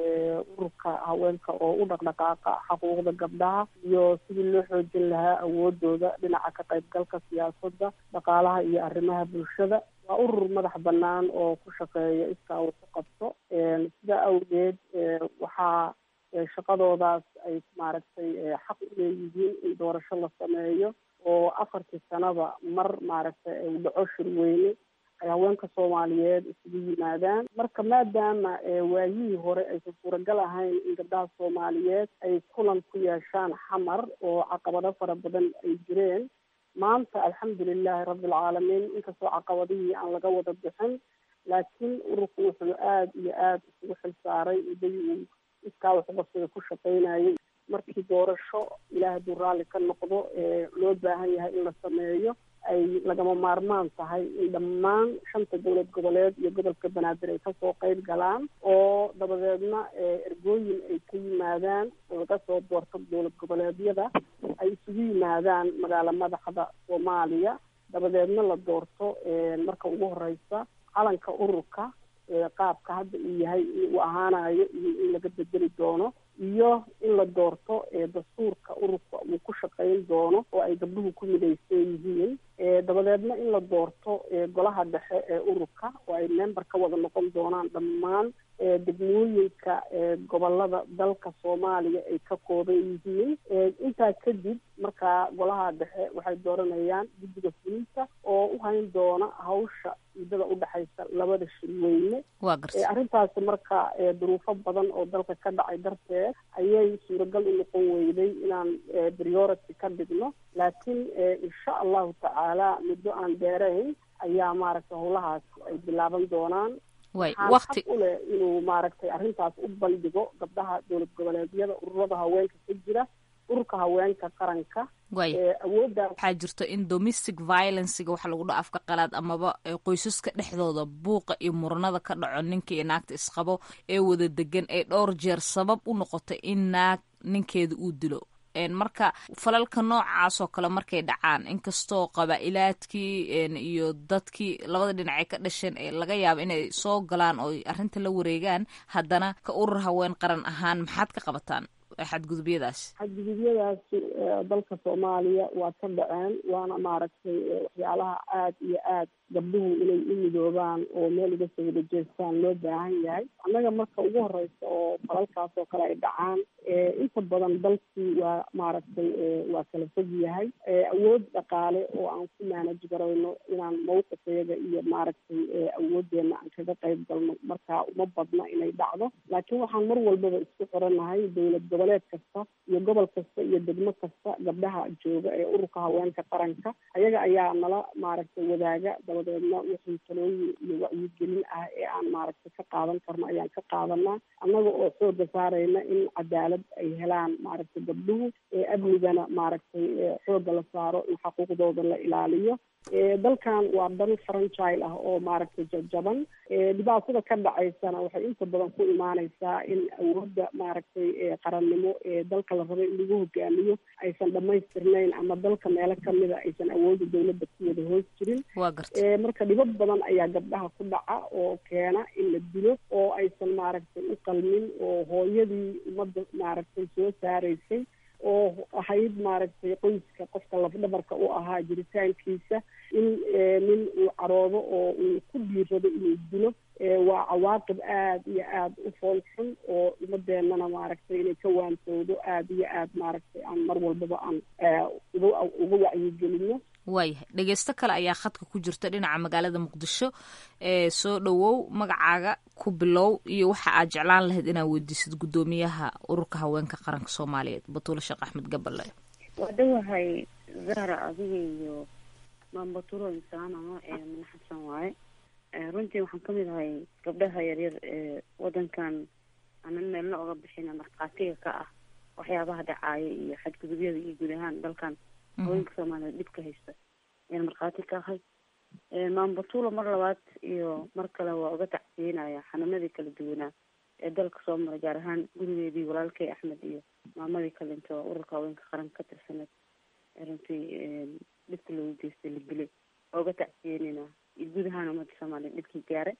ururka haweenka oo u dhaqdhaqaaqa xaquuqda gabdhaha iyo sidii loo xoojin lahaa awoodooda dhinaca ka qaybgalka siyaasadda dhaqaalaha iyo arrimaha bulshada waa urur madax banaan oo ku shaqeeya iskaa uu ku qabto sidaa awgeed waxaa shaqadoodaas ay maaragtay xaq u leeyihiin in doorasho la sameeyo oo afartii sanaba mar maaragtay uu dhaco shirweyne ay haweenka soomaaliyeed isugu yimaadaan marka maadaama waayihii hore aysan suuragal ahayn in gabdhaha soomaaliyeed ay kulan ku yeeshaan xamar oo caqabado fara badan ay jireen maanta alxamdulilahi rabbilcaalamiin inkastoo caqabadihii aan laga wada bixin laakiin ururku wuxuu aada iyo aada isugu xilsaaray muddadii uu iskaa waxqabsiga ku shaqaynayay markii doorasho ilaah hadduu raalli ka noqdo loo baahan yahay in la sameeyo ay lagama maarmaan tahay in dhammaan shanta dowlad goboleed iyo gobolka banaadir ay kasoo qeyb galaan oo dabadeedna ergooyin ay ka yimaadaan oo laga soo doorto dowlad goboleedyada ay isugu yimaadaan magaalo madaxda soomaaliya dabadeedna la doorto marka ugu horeysa calanka ururka qaabka hadda uu yahay uu ahaanayo iyo in laga bedeli doono iyo in la doorto dastuurka ururka uu ku shaqayn doono oo ay gabdhuhu ku midaysan yihiin dabadeedna in la doorto golaha dhexe ee ururka oo ay member ka wada noqon doonaan dhammaan degmooyinka gobolada dalka soomaaliya ay ka kooban yihiin intaa kadib markaa golaha dhexe waxay dooranayaan guddiga fulinta oo u hayn doona hawsha muddada udhexaysa labada shirweyne arrintaasi marka duruufo badan oo dalka ka dhacay darteed ayay suuragal u noqon weyday inaan priority ka dhigno laakiin insha allahu tacaala muddo aan dheerayn ayaa maaragtay howlahaas ay bilaaban doonaan waxaan xaq u leh inuu maaragtay arrintaas u bandhigo gabdhaha dowlad goboleedyada ururada haweenka ka jira ururka haweenka qaranka awoodda waxaa jirto in domestic violencega waxa lagu dha afka qalaad amaba qoysaska dhexdooda buuqa iyo muranada ka dhaco ninka iyo naagta isqabo ee wada degan ee dhowr jeer sabab u noqotay in naag ninkeeda uu dilo marka falalka noocaas oo kale markay dhacaan inkastoo qabaa-ilaadkii iyo dadkii labada dhinac ay ka dhasheen ee laga yaabo inay soo galaan oo arrinta la wareegaan haddana ka urur haween qaran ahaan maxaad ka qabataan xadgudubyadaasi xadgudubyadaasi dalka soomaaliya waa ka dhaceen waana maaragtay waxyaalaha aada iyo aad gabdhuhu inay u midoobaan oo meel uga soo wada jeestaan loo baahan yahay annaga marka ugu horeysa oo falalkaas oo kale ay dhacaan inta badan dalkii waa maaragtay waa kala fog yahay awood dhaqaale oo aan ku maanaj garayno inaan mawqifeeda iyo maaragtay awoodeena aan kaga qayb galno marka uma badna inay dhacdo laakiin waxaan mar walbaba isku xiranahay dowlad goboleed kasta iyo gobol kasta iyo degmo kasta gabdhaha jooga ee ururka haweenka qaranka ayaga ayaa nala maaragtay wadaaga dabadeedna wixii talooyin iyo wacyigelin ah ee aan maaragtay ka qaadan karno ayaan ka qaadanaa annaga oo xooga saarayna in cadaalad ay helaan maaragtay gabdhuhu ee amnigana maaragtay xooga la saaro in xaquuqdooda la ilaaliyo dalkan waa dal franchile ah oo maaragtay jajaban dhibaatada ka dhacaysana waxay inta badan ku imaaneysaa in awoodda maaragtay qarannimo ee dalka la rabay in lagu hogaamiyo aysan dhamaystirnayn ama dalka meelo kamida aysan awoodda dowladda ku wada hoos jirin marka dhibad badan ayaa gabdhaha ku dhaca oo keena in la dilo oo aysan maaragtay u qalmin oo hooyadii ummadda maaragtay soo saareysay oo ahayd maaragtay qoyska qofka lafdhabarka u ahaa jiritaankiisa in nin uu caroodo oo uu ku dhiirado inuu dilo waa cawaaqib aada iyo aada u fool xun oo ummadeenana maaragtay inay ka waantoodo aada iyo aada maaragtay aan mar walbaba aan uga uga wacyigelino waayahay dhegeysto kale ayaa khadka ku jirta dhinaca magaalada muqdisho ee soo dhowow magacaaga ku bilow iyo waxa aad jeclaan lahayd inaad weydiisid guddoomiyaha ururka haweenka qaranka soomaaliyeed batuule sheekh axmed gaballe waa dhowahay zahra adiga iyo maambatulo insaanano ee madax xabsan waaye runtii waxaan kamid ahay gabdhaha yaryar ee wadankan aanan meelna oga bixina markhaatiga ka ah waxyaabaha dhacaaya iyo xadgudubyada iyo guud ahaan dalkan haweenka soomaaliyeed dhibka haysta ayaan markhaati ka ahay maambatulo mar labaad iyo mar kale waa uga tacsiinaya xanuunadii kala duwanaa ee dalka soo maray gaar ahaan gurigeedii walaalkay axmed iyo maamadii kalento ururka haweenka qaranka ka tirsaneed runtii dhibka loogu geystay la dilay waa uga tacsiyeyneyna iyo guud ahaan ummadda soomaaliyeed dhibkii gaaray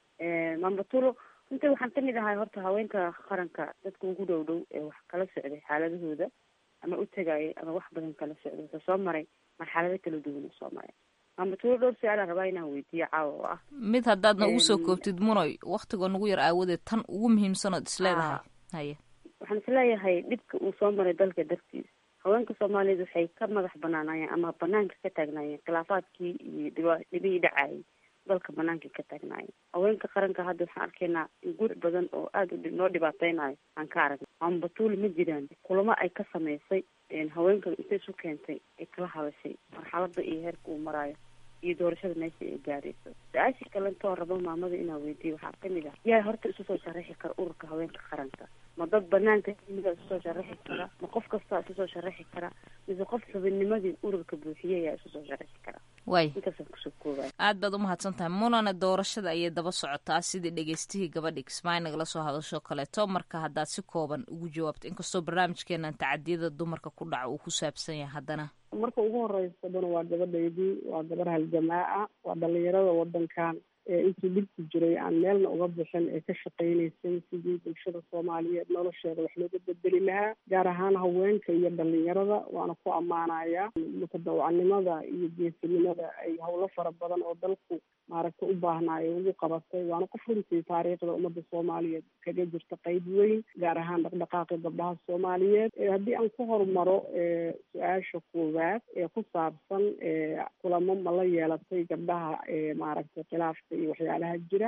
maambatulo runtii waxaan kamid ahay horta haweenka qaranka dadka ugu dhow dhow ee wax kala socday xaaladahooda ama u tegayay ama wax badan kala socday wuxuu soo maray marxalado kala duwan oo soo maray maambatulo dhowr su-aalaan rabaa inaan weydiiyo caawa oo ah mid haddaadna ugu soo koobtid munoy waktigoo nagu yar aawadeed tan ugu muhiimsan ood isleedahay haye waxaan isleeyahay dhibka uu soo maray dalka dartiis haweenka soomaaliyeed waxay ka madax banaanaayeen ama banaanka ka taagnaayeen khilaafaadkii iyo dhiba dhibihii dhacayay dalka banaanka ka taagnaayeen haweenka qaranka hadda waxaan arkaynaa in guur badan oo aada u noo dhibaateynayo aan ka aragnay maambatuul ma jiraan kulamo ay ka samaysay haweenka intay isu keentay ay kala hadashay marxalada iyo heerka uu maraayo iyo doorashada meesha ay gaarayso su-aashii kalentoo rabo maamada inaa weydiiyo waxaa kamid ah yaa horta isu soo sharaxi kara ururka haweenka qaranka ma dad banaanka mida isu soo sharaxi kara ma qof kastaa isu soo sharaxi kara mise qof xubinnimadii ururka buuxiye ayaa isu soo sharaxi kara way intaasaan kusoo koobaya aad baad umahadsan tahay munana doorashada ayay daba socotaa sidii dhegeystihii gabadhi kismaayo nagala soo hadasho kaleeto marka haddaad si kooban ugu jawaabto inkastoo barnaamijkeenan tacadiyada dumarka ku dhaca uu ku saabsan yahay haddana marka ugu horeysa dana waa gabadhaydii waa gabar haljamaa ah waa dhalinyarada wadankan intii dhibku jiray aan meelna uga bixin ee ka shaqaynaysay sidii bulshada soomaaliyeed nolosheeda wax looga bedeli lahaa gaar ahaan haweenka iyo dhalinyarada waana ku ammaanayaa mutadawacnimada iyo geesinimada ay howlo fara badan oo dalku maaragtay u baahnaayo ugu qabatay waana qof runtii taariikhda ummadda soomaaliyeed kaga jirta qeyb weyn gaar ahaan dhaqdhaqaaqi gabdhaha soomaaliyeed haddii aan ku horumaro su-aasha koowaad ee ku saabsan kulamo ma la yeelatay gabdhaha maaragtay khilaafka iyo waxyaalaha jira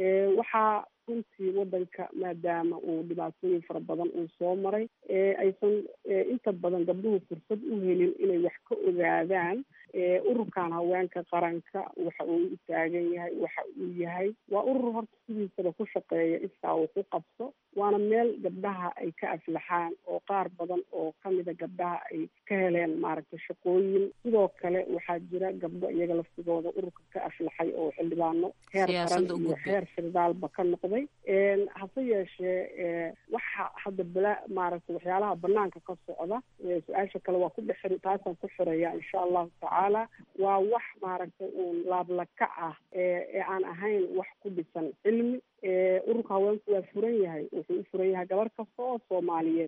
waxaa runtii wadanka maadaama uu dhibaatooyin fara badan uu soo maray aysan inta badan gabdhuhu fursad u helin inay wax ka ogaadaan ururkan haweenka qaranka waxa uu u taagan yahay waxa uu yahay waa urur horta sidiisaba ku shaqeeya iskaa uu ku qabso waana meel gabdhaha ay ka aflaxaan oo qaar badan oo kamida gabdhaha ay ka heleen maaragtay shaqooyin sidoo kale waxaa jira gabdho iyaga laftigooda ururka ka aflaxay oo xildhibaano heer qaran iyo heer firdaalba ka noqday hase yeeshee waxa hadda bala maaragtay waxyaalaha banaanka ka socda su-aasha kale waa ku dhexir taasaan ku xiraya insha allahu tacaala waa wax maaragtay uun laablaka ah ee aan ahayn wax ku dhisan cilmi ururka haweenku waa furan yahay wuxuu u furan yahay gabar kasta oo soomaaliyeed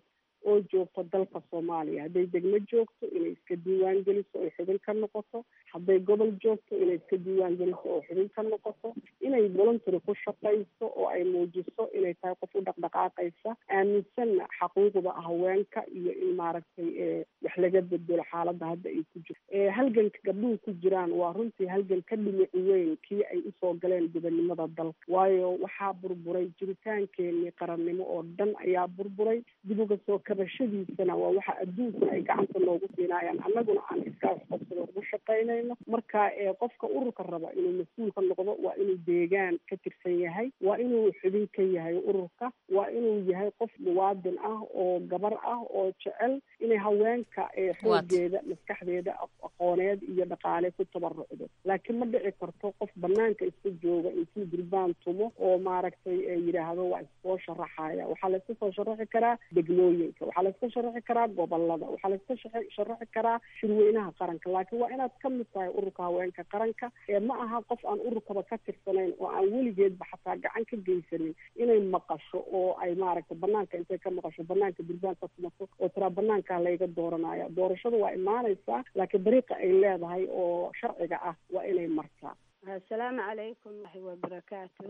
oo joogto dalka soomaaliya hadday degmo joogto inay iska diiwaan geliso oy xubin ka noqoto hadday gobol joogto inay iska diiwaan geliso oo xubin ka noqoto inay voluntary ku shaqayso oo ay muujiso inay tahay qof u dhaqdhaqaaqaysa aaminsanna xaquuqda haweenka iyo in maaragtay wax laga bedelo xaaladda hadda ay ku jirto halganka gabdhuhu ku jiraan waa runtii halgan ka dhimici weyn kii ay usoo galeen gobonnimada dalka waayo waxaa burburay jiritaankeenii qarannimo oo dhan ayaa burburay dib uga soo kabashadiisana waa waxa adduunka ay gacanta noogu siinayaan annaguna aan iskaa waxqabsado ugu shaqaynayno marka qofka ururka raba inuu mas-uul ka noqdo waa inuu deegaan ka tirsan yahay waa inuu xubin ka yahay ururka waa inuu yahay qof muwaadin ah oo gabar ah oo jecel inay haweenka xoogeeda maskaxdeeda aqooneed iyo dhaqaale ku tabarucdo laakiin ma dhici karto qof banaanka iska jooga intuu durbaan tumo oo maaragtay yidhaahdo waa iskoo sharaxaya waxaa la iska soo sharaxi karaa degmooyinka waxaa la iska sharaxi karaa gobolada waxaa la iska sharaxi karaa shirweynaha qaranka laakiin waa inaad ka mid tahay ururka haweenka qaranka ee ma aha qof aan ururkaba ka tirsanayn oo aan weligeedba xataa gacan ka geysanin inay maqasho oo ay maaragtay banaanka intay ka maqasho banaanka durbaan ka tumato oo tiraa banaankaa layga dooranaya doorashada waa imaanaysaa laakiin dariiqa ay leedahay oo sharciga ah waa inay martaa asalaamu calaykum waxi wabarakaatu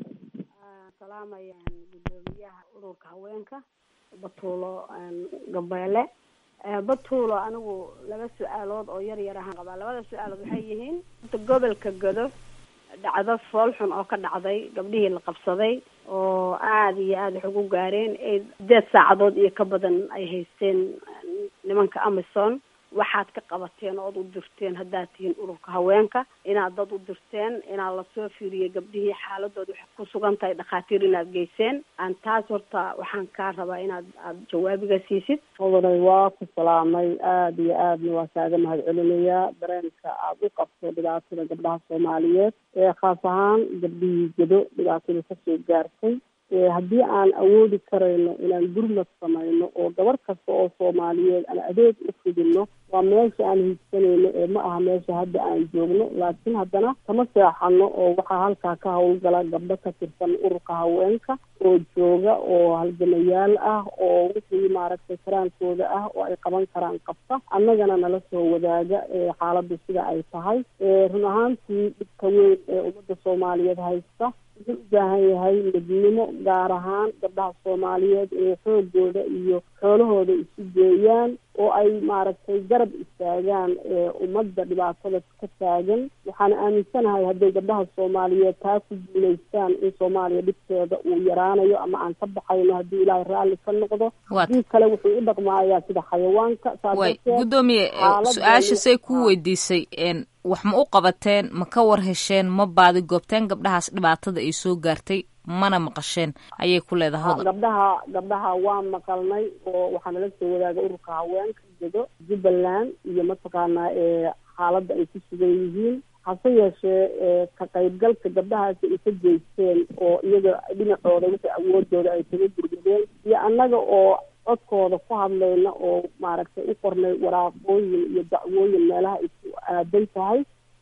salaamayaan guddoomiyaha ururka haweenka batuulo gabeele batuulo anigu laba su-aalood oo yar yar ahaan qabaa labada su-aalood waxay yihiin gobolka godo dhacdo foolxun oo ka dhacday gabdhihii la qabsaday oo aada iyo aada wax ugu gaareen ee sideed saacadood iyo ka badan ay haysteen nimanka amison waxaad ka qabateen ood u dirteen haddaad tihiin ururka haweenka inaad dad u dirteen inaad lasoo fiiriyey gabdhihii xaaladooda waxay ku sugan tahay dhakhaatiir inaad geyseen aan taas horta waxaan kaa rabaa inaad aada jawaabiga siisid odanay waa ku salaamay aada iyo aadna waa kaaga mahad celinayaa dareenka aada u qabto dhibaatada gabdhaha soomaaliyeed ee khaas ahaan gabdhihii gedo dhibaatada kasoo gaartay haddii aan awoodi karayno inaan gurmad samayno oo gabar kasta oo soomaaliyeed aan adeeg u fidino waa meesha aan hiigsanayno ee ma aha meesha hadda aan joogno laakiin haddana kama seexano oo waxaa halkaa ka hawlgala gabdho ka tirsan ururka haweenka oo jooga oo halgamayaal ah oo wixii maaragtay karaankooda ah oo ay qaban karaan qabta annagana nala soo wadaaga xaaladdu sida ay tahay run ahaantii dhibka weyn ee ummadda soomaaliyeed haysta wuxuu u baahan yahay midnimo gaar ahaan gabdhaha soomaaliyeed inay xoogooda iyo xoolahooda isu geeyaan oo ay maaragtay garab istaagaan ummadda dhibaatada ka taagan waxaana aaminsanahay hadday gabdhaha soomaaliyeed taa ku guulaystaan in soomaaliya dhibkeeda uu yaraanayo ama aan ka baxayno haddii ilaahay raalli ka noqdo hadii kale wuxuu u dhaqmaayaa sida xayawaanka way guddoomiye su-aasha say ku weydiisay wax ma u qabateen ma ka war hesheen ma baadi goobteen gabdhahaas dhibaatada ay soo gaartay mana maqasheen ayay ku leedahay hodan gabdhaha gabdhaha waa maqalnay oo waxaa nala soo wadaaga ururka haweenka jedo jubbaland iyo mataqaanaa xaaladda ay ku sugan yihiin hase yeeshee ka qaybgalka gabdhahaasi ay ka geysteen oo iyaga dhinacooda wixii awoodooda ay kaga gurgadeen iyo annaga oo codkooda ku hadlayna oo maaragtay u qornay waraaqooyin iyo dacwooyin meelaha ay ku aadan tahay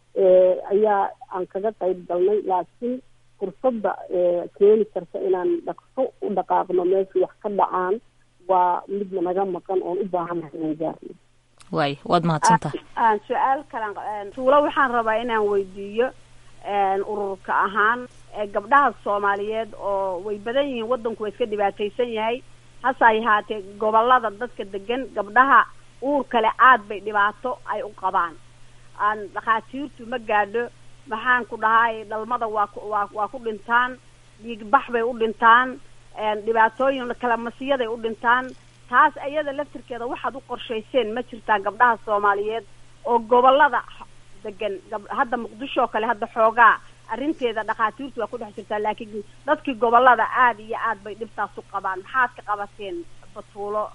ayaa aan kaga qayb galnay laakiin fursadda keeni karta inaan dhaqso u dhaqaaqno meeshii wax ka dhacaan waa midna naga maqan oon u baahannahay inaan gaarno waay waad mahadsantaha aan su-aal kalan tuulo waxaan rabaa inaan weydiiyo ururka ahaan gabdhaha soomaaliyeed oo way badan yihiin waddanku waa iska dhibaataysan yahay hase ay ahaatee gobolada dadka degan gabdhaha uur kale aad bay dhibaato ay u qabaan aan dhakhaatiirtu ma gaadho maxaan ku dhahay dhalmada waa ku waa waa ku dhintaan dhiigbax bay u dhintaan dhibaatooyin kala masiyaday u dhintaan taas iyada laftirkeeda waxaad u qorshayseen ma jirtaan gabdhaha soomaaliyeed oo gobolada degan hadda muqdisho oo kale hadda xoogaa arrinteeda dhakhaatiirtu waa ku dhex jirtaa laakiin dadkii gobolada aada iyo aad bay dhibtaas u qabaan maxaad ka qabateen batuulo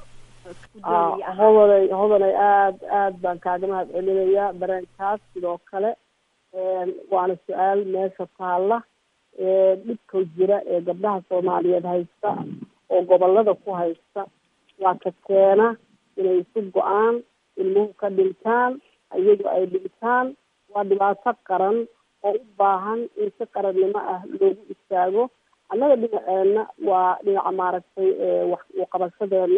hodanay hodanay aada aad baan kaaga mahad celinayaa dareenkaas sidoo kale waana su-aal meesha taalla dhibka jira ee gabdhaha soomaaliyeed haysta oo gobolada ku haysta waa ka keena inay isu go-aan ilmuhu ka dhintaan iyagu ay dhintaan waa dhibaato qaran oo u baahan in si qarannimo ah loogu istaago annaga dhinaceena waa dhinaca maaragtay wax uqabashadeena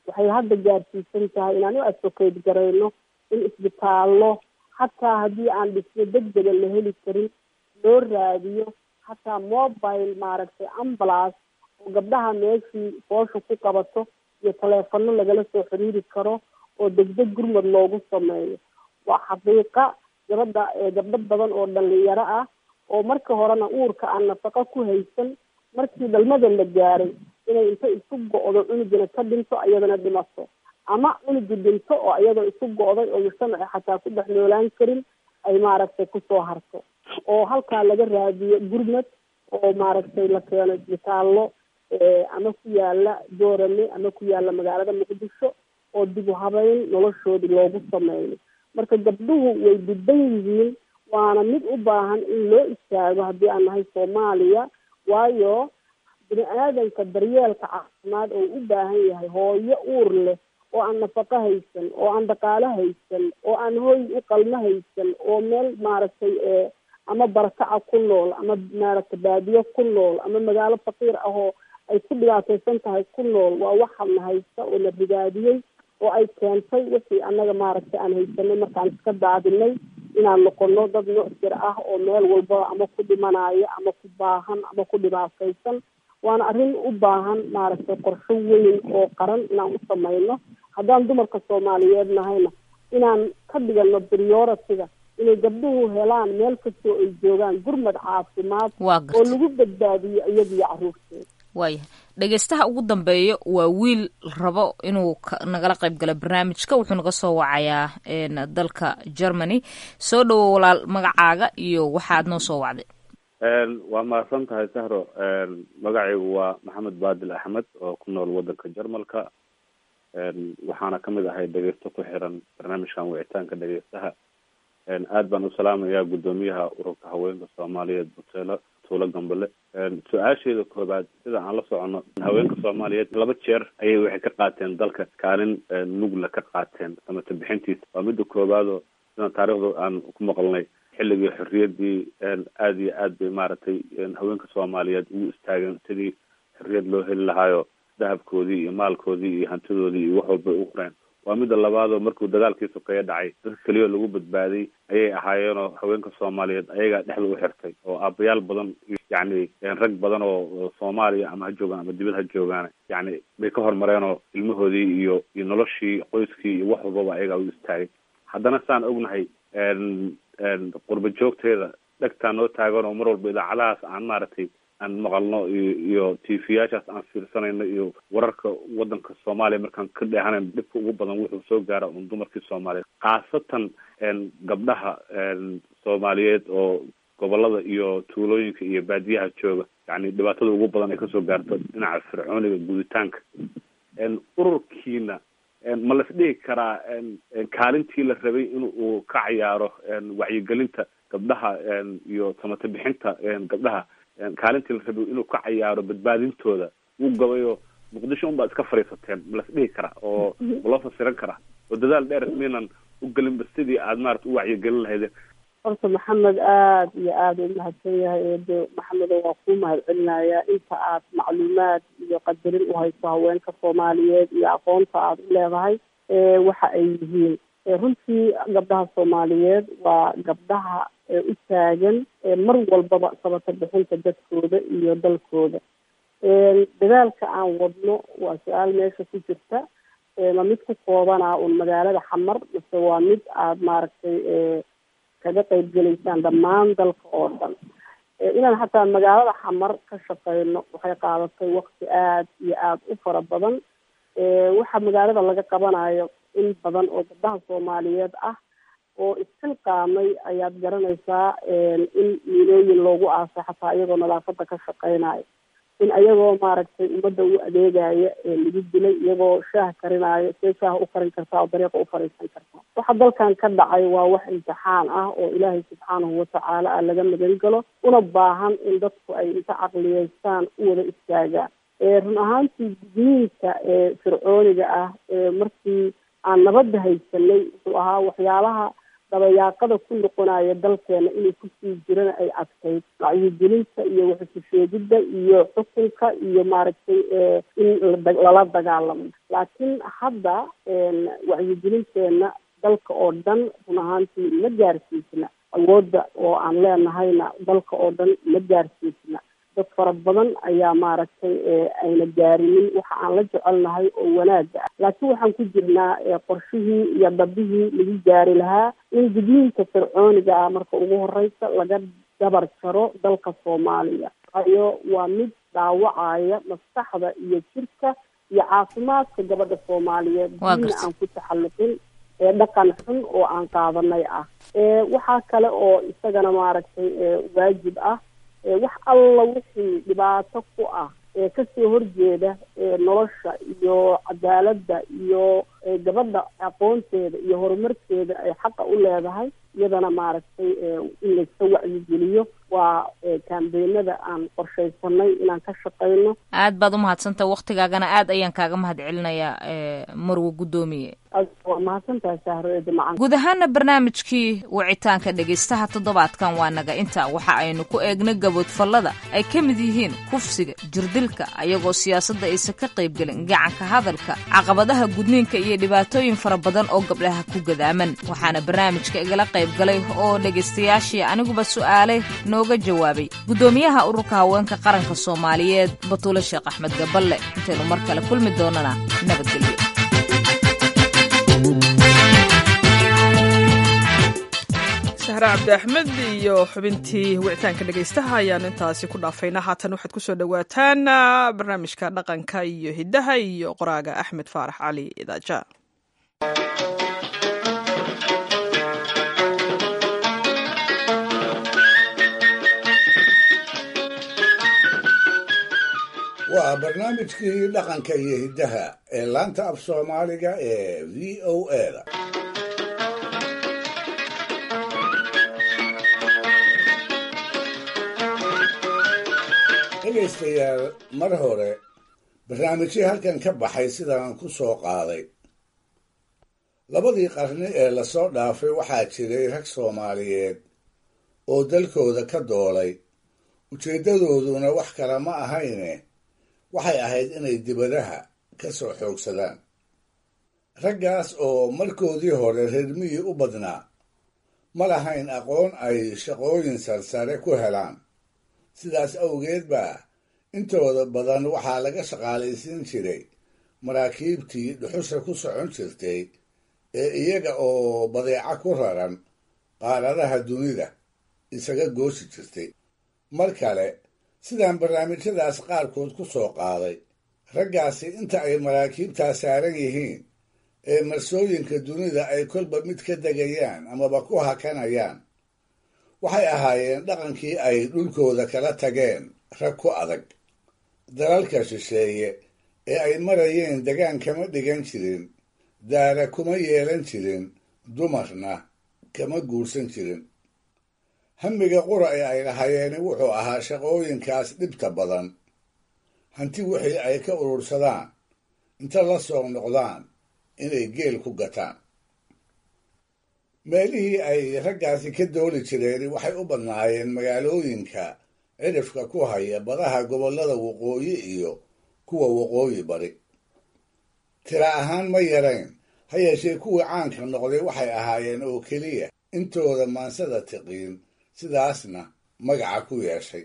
waxay hadda gaarsiisan tahay inaan u advocate garayno in isbitaallo xataa haddii aan dhismo degdega la heli karin loo raadiyo xataa mobile maaragtay ambulance oo gabdhaha meeshii foosha ku qabato iyo taleefano lagala soo xiriiri karo oo degdeg gurmad loogu sameeyo waa xaqiiqa gabadha gabdho badan oo dhalinyaro ah oo marka horena uurka aan nafaqo ku haysan markii dhalmada la gaaray inay inta isu go-do cunugina ka dhinto iyadana dhimato ama cunugi dhinto oo iyadoo isu go-day oo mujtamaci xataa ku dhex noolaan karin ay maaragtay kusoo harto oo halkaa laga raadiyo gurmad oo maaragtay la keeno isbitaallo ama ku yaala doorame ama ku yaala magaalada muqdisho oo dib u habeyn noloshoodii loogu sameeyo marka gabdhuhu way didan yihiin waana mid u baahan in loo istaago haddii aan nahay soomaaliya waayo bini aadanka daryeelka caafimaad oo u baahan yahay hooyo uur leh oo aan nafaqo haysan oo aan dhaqaalo haysan oo aan hooy u qalmo haysan oo meel maaragtay ama barakaca ku nool ama maaragtay baadiyo ku nool ama magaalo faqiir ah oo ay ku dhibaataysan tahay ku nool waa waxana haysta oo la rigaadiyey oo ay keentay wixii annaga maaragtay aan haysanay markaan iska daadinay inaan noqono dad mucsir ah oo meel walba ama ku dhimanayo ama ku baahan ama ku dhibaataysan waana arrin u baahan maaragtay qorsho weyn oo qaran inaan u samayno haddaan dumarka soomaaliyeed nahayna inaan ka dhigano priority-ga inay gabdhuhu helaan meel kastoo ay joogaan gurmad caafimaad oo lagu badbaadiyo iyadiyo caruurteeda waayahay dhegeystaha ugu dambeeya waa wiil rabo inuu nagala qayb galo barnaamijka wuxuu naga soo wacayaa dalka germany soo dhowo walaal magacaaga iyo waxaad noo soo wacday waa mahadsan tahay sahro magacaygu waa maxamed baadil axmed oo ku nool wadanka jarmalka waxaana kamid ahay dhegeysto ku xiran barnaamijkan wicitaanka dhegeystaha aad baan u salaamayaa guddoomiyaha ururka haweenka soomaaliyeed buteelo tuulo gambale su-aasheeda koobaad sida aan la socono haweenka soomaaliyeed laba jeer ayay waxay ka qaateen dalka kaalin nugla ka qaateen samata bixintiisa waa midda koobaadoo sida taariikhda aan ku maqalnay xilligii xorriyadii aad iyo aad bay maaragtay haweenka soomaaliyeed ugu istaageen sidii xorriyad loo heli lahaayo dahabkoodii iyo maalkoodii iyo hantidoodii iyo wax walbay u qoreen waa midda labaadoo markuu dagaalkii sokeeye dhacay dadka keliya lagu badbaaday ayay ahaayeenoo haweenka soomaaliyeed ayagaa dhexda u xirtay oo aabayaal badan yacni rag badan oo soomaaliya ama ha joogaan ama dibad ha joogaan yacni bay ka hormareenoo ilmahoodii iyo iyo noloshii qoyskii iyo wax walbaba ayagaa u istaagay haddana saan ognahay qurba joogteeda dhegtaa noo taagan oo mar walba idaacadahaas aan maaragtay aan maqalno iyo iyo t v yaashaas aan fiirsanayno iyo wararka wadanka soomaaliya markaan ka dheehanayn dhibka ugu badan wuxuu soo gaara un dumarkii soomaaliyeed khaasatan gabdhaha soomaaliyeed oo gobolada iyo tuulooyinka iyo baadiyaha jooga yani dhibaatada ugu badan ay kasoo gaarto dhinaca fircooniga guditaanka ururkiina ma las dhihi karaa kaalintii la rabay in uu ka cayaaro wacyigelinta gabdhaha iyo samata bixinta gabdhaha kaalintii la rabay inuu ka cayaaro badbaadintooda wuu gabayo muqdisho unbaa iska fadhiisateen ma las dhihi karaa oo ma loo fasiran karaa oo dadaal dheer miinan u gelinba sidii aad maarata u wacyigelin lahaydeen horta maxamed aada iyo aada u mahadsan yahay eede maxamedo waa kuu mahad celinayaa inta aad macluumaad iyo qadarin u hayso haweenka soomaaliyeed iyo aqoonta aada u leedahay waxa ay yihiin runtii gabdhaha soomaaliyeed waa gabdhaha u taagan mar walbaba sabata bixinta dadkooda iyo dalkooda dadaalka aan wadno waa su-aal meesha ku jirta ma mid ku koobanaa un magaalada xamar mase waa mid aada maaragtay kaga qayb gelaysaan dhammaan dalka oo dhan inaan xataa magaalada xamar ka shaqeyno waxay qaadatay wakti aada iyo aada u fara badan waxa magaalada laga qabanayo in badan oo gabdhaha soomaaliyeed ah oo isxilqaamay ayaad garanaysaa in miilooyin loogu aasay xataa iyagoo nadaafada ka shaqeynayo in ayagoo maaragtay ummadda u adeegaya lagu dilay iyagoo shaah karinaayo see shaah u karin kartaa oo dariiqa u fariisan kartaa waxa dalkan ka dhacay waa wax imtixaan ah oo ilaahay subxaanahu watacaala ah laga magan galo una baahan in dadku ay inta caqliyeystaan u wada istaagaan run ahaantii gudniinka fircooniga ah markii aan nabadda haysanay wuxuu ahaa waxyaalaha dabayaaqada ku noqonaya dalkeena inuu kusii jirana ay adkayd wacyigelinta iyo waxususheegidda iyo xukunka iyo maaragtay in lala dagaalamo laakiin hadda wacyigelinteena dalka oo dhan run ahaantii ma gaarsiisna awoodda oo aan leenahayna dalka oo dhan ma gaarsiisna dad fara badan ayaa maaragtay ayna gaarinin waxa aan la jecelnahay oo wanaaga ah laakiin waxaan ku jirnaa qorshihii iyo dabihii lagu gaari lahaa in gudniinka fircooniga ah marka ugu horeysa laga dabar jaro dalka soomaaliya waayo waa mid dhaawacaya maskaxda iyo jirka iyo caafimaadka gabadha soomaaliyeed diina aan ku taxalluqin ee dhaqan xun oo aan qaadanay ah waxaa kale oo isagana maaragtay waajib ah wax alla wixii dhibaato ku ah ee kasoo horjeeda nolosha iyo cadaaladda iyo gabadha aqoonteeda iyo horumarkeeda ay xaqa u leedahay iyadana maaragtay in layska wacyigeliyo waa kaambeenada aan qorshaysanay inaan ka shaqayno aad baad umahadsantaha waktigaagana aad ayaan kaaga mahad celinayaa marwo guddoomiye waa mahadsantahay sahroede macan guud ahaana barnaamijkii wicitaanka dhegaystaha toddobaadkan waa naga inta waxa aynu ku eegnay gaboodfallada ay ka mid yihiin kufsiga jirdilka ayagoo siyaasadda aysan ka qaybgelin gacanka hadalka caqabadaha gudniinka iyo dhibaatooyin fara badan oo gabdhaha ku gadaaman waxaana barnaamijka igala qayb galay oo dhegaystayaashii aniguba su'aalay nooga jawaabay guddoomiyaha ururka haweenka qaranka soomaaliyeed batuule sheekh axmed gaballe intaynu mar kale kulmi doonana nabadgelyo sahre cabdi axmed iyo xubintii wicitaanka dhegaystaha ayaan intaasi ku dhaafaynaa haatan waxaad kusoo dhowaataan barnaamijka dhaqanka iyo hiddaha iyo qoraaga axmed faarax cali idaaja waa barnaamijkii dhaqanka iyo hiddaha ee laanta af soomaaliga ee v o eda dhegaystayaal mar hore barnaamijyii halkan ka baxay sidaan ku soo qaaday labadii qarni ee lasoo dhaafay waxaa jiray rag soomaaliyeed oo dalkooda ka doolay ujeeddadooduna wax kale ma ahayne waxay ahayd inay dibadaha ka soo xoogsadaan raggaas oo markoodii hore reermihii u badnaa ma lahayn aqoon ay shaqooyin sarsare ku helaan sidaas awgeed baa intooda badan waxaa laga shaqaalaysiin jiray maraakiibtii dhuxusha ku socon jirtay ee iyaga oo badeeco ku raran qaaradaha dunida isaga goosi jirtay mar kale sidaan barnaamijyadaas qaarkood ku soo qaaday raggaasi inta ay maraakiibtaa saaran yihiin ee marsooyinka dunida ay kolba mid ka degayaan amaba ku hakanayaan waxay ahaayeen dhaqankii ay dhulkooda kala tageen rag ku adag dalalka shisheeye ee ay marayeen degaan kama dhigan jirin daara kuma yeelan jirin dumarna kama guursan jirin hamiga qura ee ay lahayeeni wuxuu ahaa shaqooyinkaas dhibta badan hanti wixii ay ka urursadaan inta la soo noqdaan inay geel ku gataan meelihii ay raggaasi ka dooli jireen waxay u badnaayeen magaalooyinka cidhifka ku haya badaha gobollada waqooyi iyo kuwa waqooyi bari tira ahaan ma yarayn ha yeeshee kuwii caanka noqday waxay ahaayeen oo keliya intooda maansada tiqiin sidaasna magaca ku yeeshay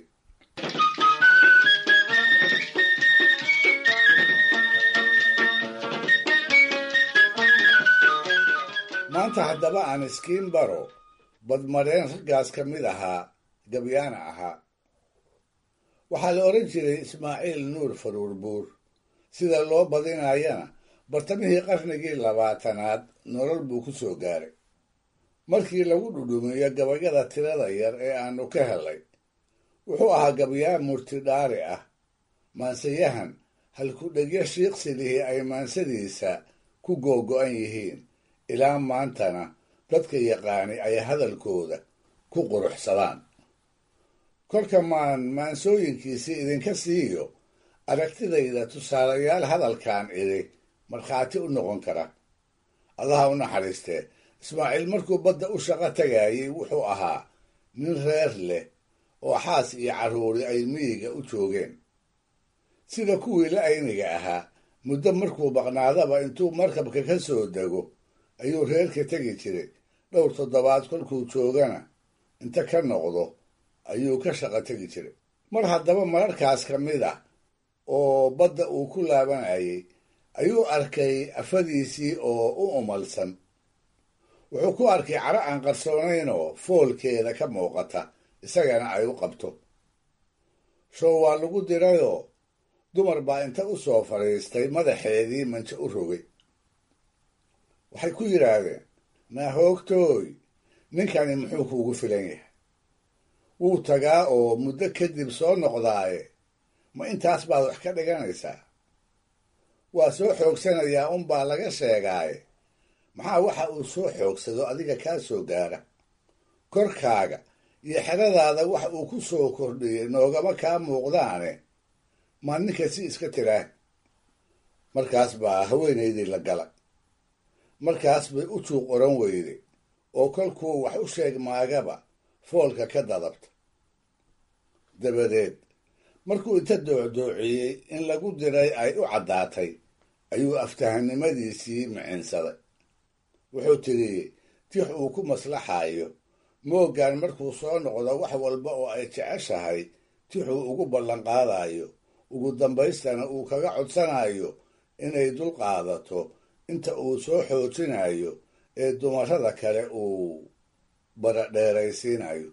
maanta haddaba aan iskiin baro badmareen raggaas ka mid ahaa gabyaana ahaa waxaa la odhan jiray ismaaciil nuur faruur buur sida loo badinayana bartamihii qarnigii labaatanaad nolol buu ku soo gaaray markii lagu dhudhumiyo gabayada tirada yar ee aanu ka helay wuxuu ahaa gabyaa murtidhaari ah maansayahan halku-dhegyo shiiqsilihii ay maansadiisa ku googo'an yihiin ilaa maantana dadka yaqaani ay hadalkooda ku quruxsadaan kolka maan maansooyinkiisii idinka siiyo aragtidayda tusaalayaal hadalkan idhi markhaati u noqon kara allaha u naxariistee ismaaciil markuu badda u shaqo tagayey wuxuu ahaa nin reer leh oo xaas iyo carruuri ay miyiga u joogeen sida kuwii la ayniga ahaa muddo markuu maqnaadaba intuu markabka ka soo dego ayuu reerka tegi jiray dhowr toddobaad kolkuu joogana inta ka noqdo ayuu ka shaqo tegi jiray mar haddaba mararkaas ka mid ah oo badda uu ku laabanayay ayuu arkay afadiisii oo u umalsan wuxuu ku arkay caro aan qarsoonaynoo foolkeeda ka muuqata isagana ay u qabto show waa lagu dirayoo dumar baa inta u soo fadhiistay madaxeedii manjo u rogay waxay ku yidhaahdeen naahoogtooy ninkani muxuu kuugu filan yahay wuu tagaa oo muddo kadib soo noqdaaye ma intaas baad wax ka dhiganaysaa waa soo xoogsanayaa unbaa laga sheegaaye maxaa waxa uu soo xoogsado adiga kaa soo gaara korkaaga iyo xeradaada wax uu ku soo kordhiyey noogama kaa muuqdaane maa ninka si iska tiraa markaas baa haweenaydii la gala markaas bay u juuq oran weyday oo kolkuu wax u sheeg maagaba foolka ka dadabta dabadeed markuu inta doocdoociyey in lagu diray ay u caddaatay ayuu aftahanimadiisii micinsaday wuxuu tidhi tix uu ku maslaxayo mooggan markuu soo noqdo wax walba oo ay jeceshahay tixuu ugu ballanqaadayo ugu dambaystana uu kaga codsanayo inay dul qaadato inta uu soo xoojinayo ee dumarrada kale uu baradheeraysiinayo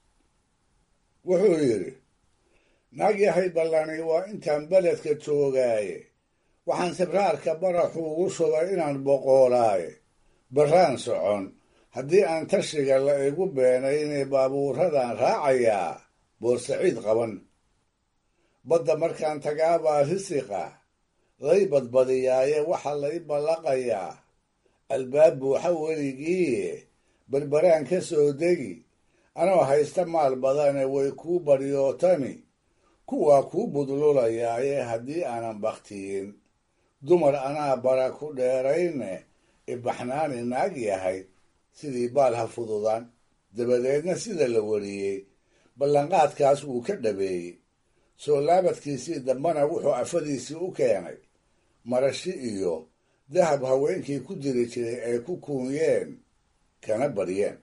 wuxuu yidhi naag yahay ballani waa intaan beledka joogaaye waxaan sibraarka baraxu ugu shubay inaan boqoolaaye barraan socon haddii aan tashiga la igu beenaynay baabuuradan raacayaa boorsaciid qaban badda markaan tagaabaa risiqa lay badbadiyaaye waxaa lay ballaqayaa albaab buuxa weligiiye berberaan ka soo degi anoo haysta maal badane way kuu baryootami kuwaa kuu budlulayaaye haddii aanan bakhtiyin dumar anaa bara ku dheerayne ibaxnaani naag yahay sidii baal ha fududaan dabadeedna sida la wariyey ballanqaadkaas wuu ka dhabeeyey soo laabadkiisii dambena wuxuu afadiisii u keenay marashi iyo dahab haweenkii ku diri jiray ay ku kuunyeen kana baryeen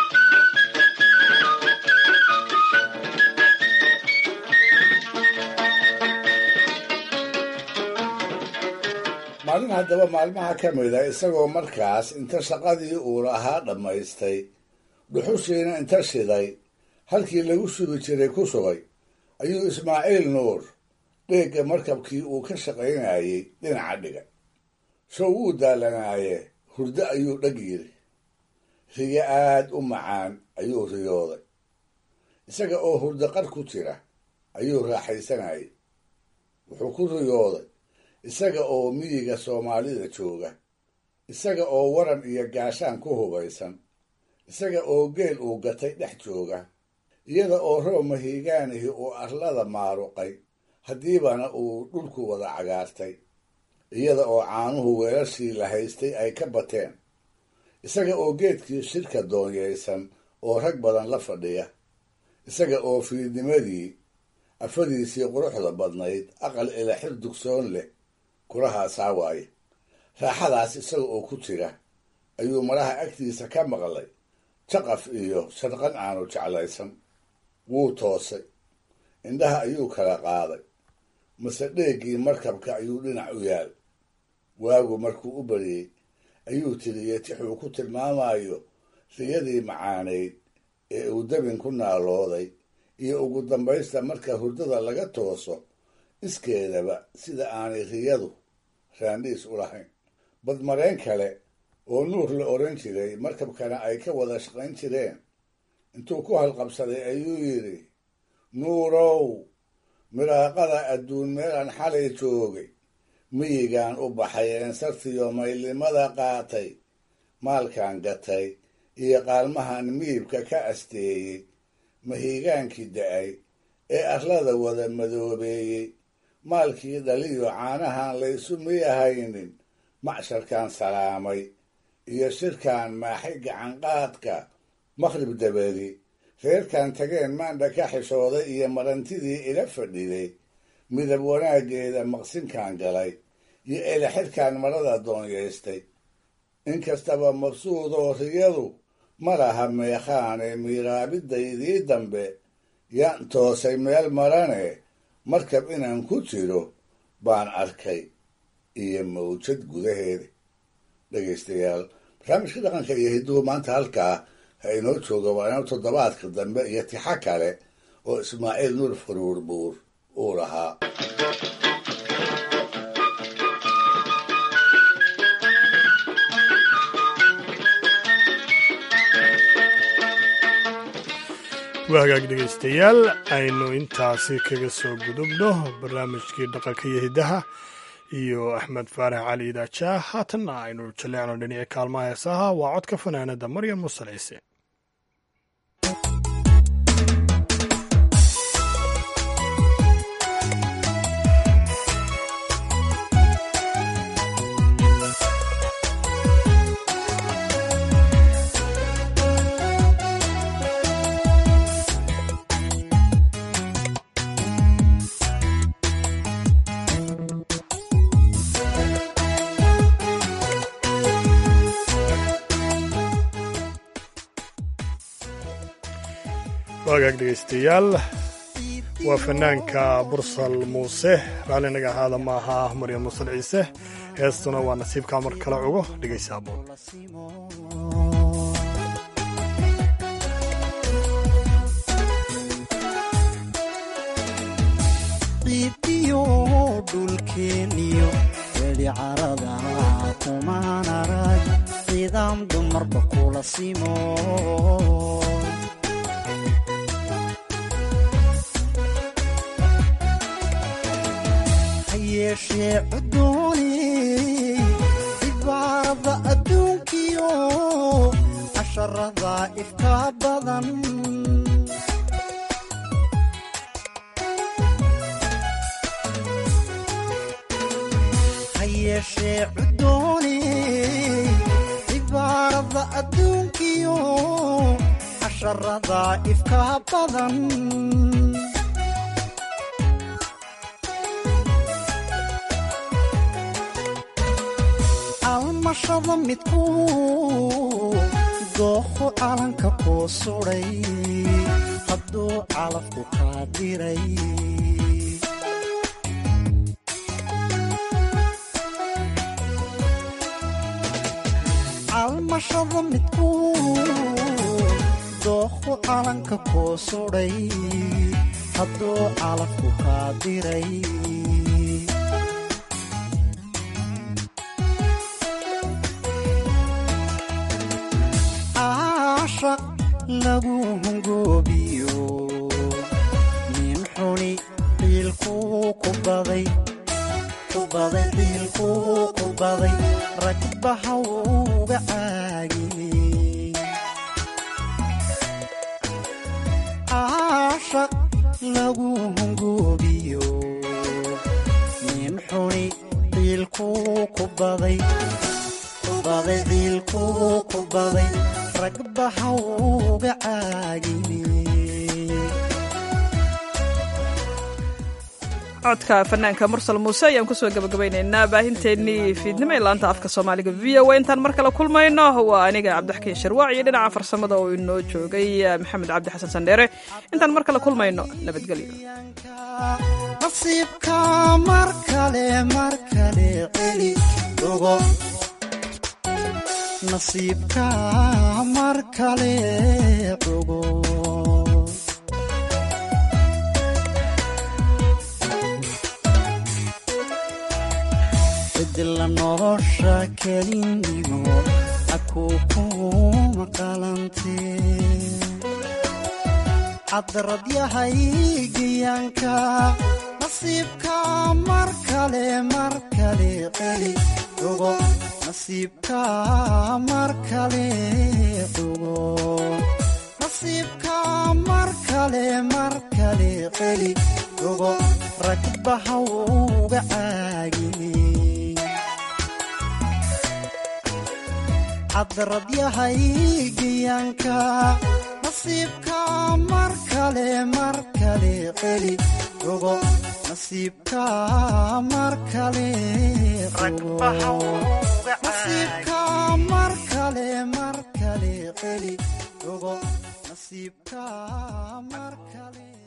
maalin haddaba maalmaha ka mida isagoo markaas inta shaqadii uu lahaa dhammaystay dhuxushiina inta shiday halkii lagu sugi jiray ku sugay ayuu ismaaciil nuur dheegga markabkii uu ka shaqaynayey dhinaca dhiga show wuu daalanaaye hurdo ayuu dheg yiri riyo aad u macaan ayuu riyooday isaga oo hurdo qar ku jira ayuu raaxaysanayay wuxuu ku riyooday isaga oo miyiga soomaalida jooga isaga oo waran iyo gaashaan ku hubaysan isaga oo geel uu gatay dhex jooga iyada oo roob mahiigaanihii uu arlada maaruqay haddiibana uu dhulku wada cagaartay iyada oo caanuhu weelashii la haystay ay ka bateen isaga oo geedkii shirka doonyaysan oo rag badan la fadhiya isaga oo fiidnimadii afadiisii quruxda badnayd aqal ilaxir dugsoon leh kurahaasaa waaye raaxadaas isaga oo ku jira ayuu maraha agtiisa ka maqlay jaqaf iyo sharqan aanu jeclaysan wuu toosay indhaha ayuu kala qaaday mase dheeggii markabka ayuu dhinac u yaal waagu markuu u bariyey ayuu tiriyey tixuu ku tilmaamayo riyadii macaanayd ee uu dabin ku naalooday iyo ugu dambaysta marka hurdada laga tooso iskeedaba sida aanay riyadu raandhiis u lahayn badmareen kale oo nuur la odhan jiray markabkana ay ka wada shaqayn jireen intuu ku halqabsaday ayuu yidhi nuurow miraaqada adduun meelaan xalay joogay miyigaan u baxay eensartiyo maylnimada qaatay maalkan gatay iyo qaalmahan miibka ka asteeyey mahiigaankii da-ay ee arlada wada madoobeeyey maalkii dhaliyo caanahan laysu miyahaynin macsharkan salaamay iyo shirkan maaxay gacanqaadka makhrib dabadi reerkan tageen maandha ka xishooday iyo marantidii ila fadhiday midab wanaaggeeda maqsinkan galay iyo elexirkan marada doonyaystay inkastaba mabsuudoo riyadu ma laha meekhaane miiraabidaydii dambe yaan toosay meel marane markab inaan ku jiro baan arkay iyo mawjad gudaheeda dhegaystayaal barnaamijka dhaqanka iyo hidduhu maanta halkaa ha inoo jooga waa inoo toddobaadka dambe iyo tixo kale oo ismaaciil nuur faruur buur uu lahaa waa hagaag dhegaystayaal aynu intaasi kaga soo gudubno barnaamijkii dhaqanka iyo hiddaha iyo axmed faarax cali idaaja haatanna aynu jaleecno dhinaci kaalmaha heesaha waa codka fanaanada maryam musal ciise waagaag dhegaystayaal waa fanaanka bursal muuse raallinaga ahaada ma aha maryam musal ciise heestuna waa nasiibkaa mar kale cugo dhegaysa aboon ciidiyo dhulkeeniyo weli carada kumaan arag ciidaam dumarba kula simo hayeeshee cudooni cibaarada adduunkiyo casharada ifka badan hayeeshee cudooni cibaarada adduunkiyo casharada ifka badan almashada midku dooqo calanka kuu suday hadduu calafku kaa diray almashada midku dooqo calanka kuu suday hadduu calafku kaa diray ashaq lagu hungoobiyo nin xuni ciilkuu ku baday ku baday ciilkuu ku baday ragbaha uga caagiyey ashaq lagu hungoobiyo nin xuni ciilkuu ku baday ku baday ciilkuu ku baday ragbaha uga caagiyey codka fanaanka mursal muuse ayaan kusoo gabagabaynaynaa baahinteennii fiidnimo ee laanta afka soomaaliga v o a intaan mar kale kulmayno waa aniga cabdixakiin sharwaac iyo dhinaca farsamada oo inoo joogay maxamed cabdi xasan sandheere intaan mar kale kulmayno nabadgelyo nasiibka mar kale mar kale celi ogo nasiibka mar kale ogo bedela nolosha kelinigo akuu kuma qalantee cadrad yahay geyaanka nasiibka mar kale mar kale celi ogo nasiibka mar kale ogo nasiibka mar kale mar kale celi ogo ragbaha uga caagiyey cadradyahaygyanka nasiibka mar kale mar kale celi ogo nasiibka mar kale nasiibka mar kale mar kale celi ogo nasiibka mar kale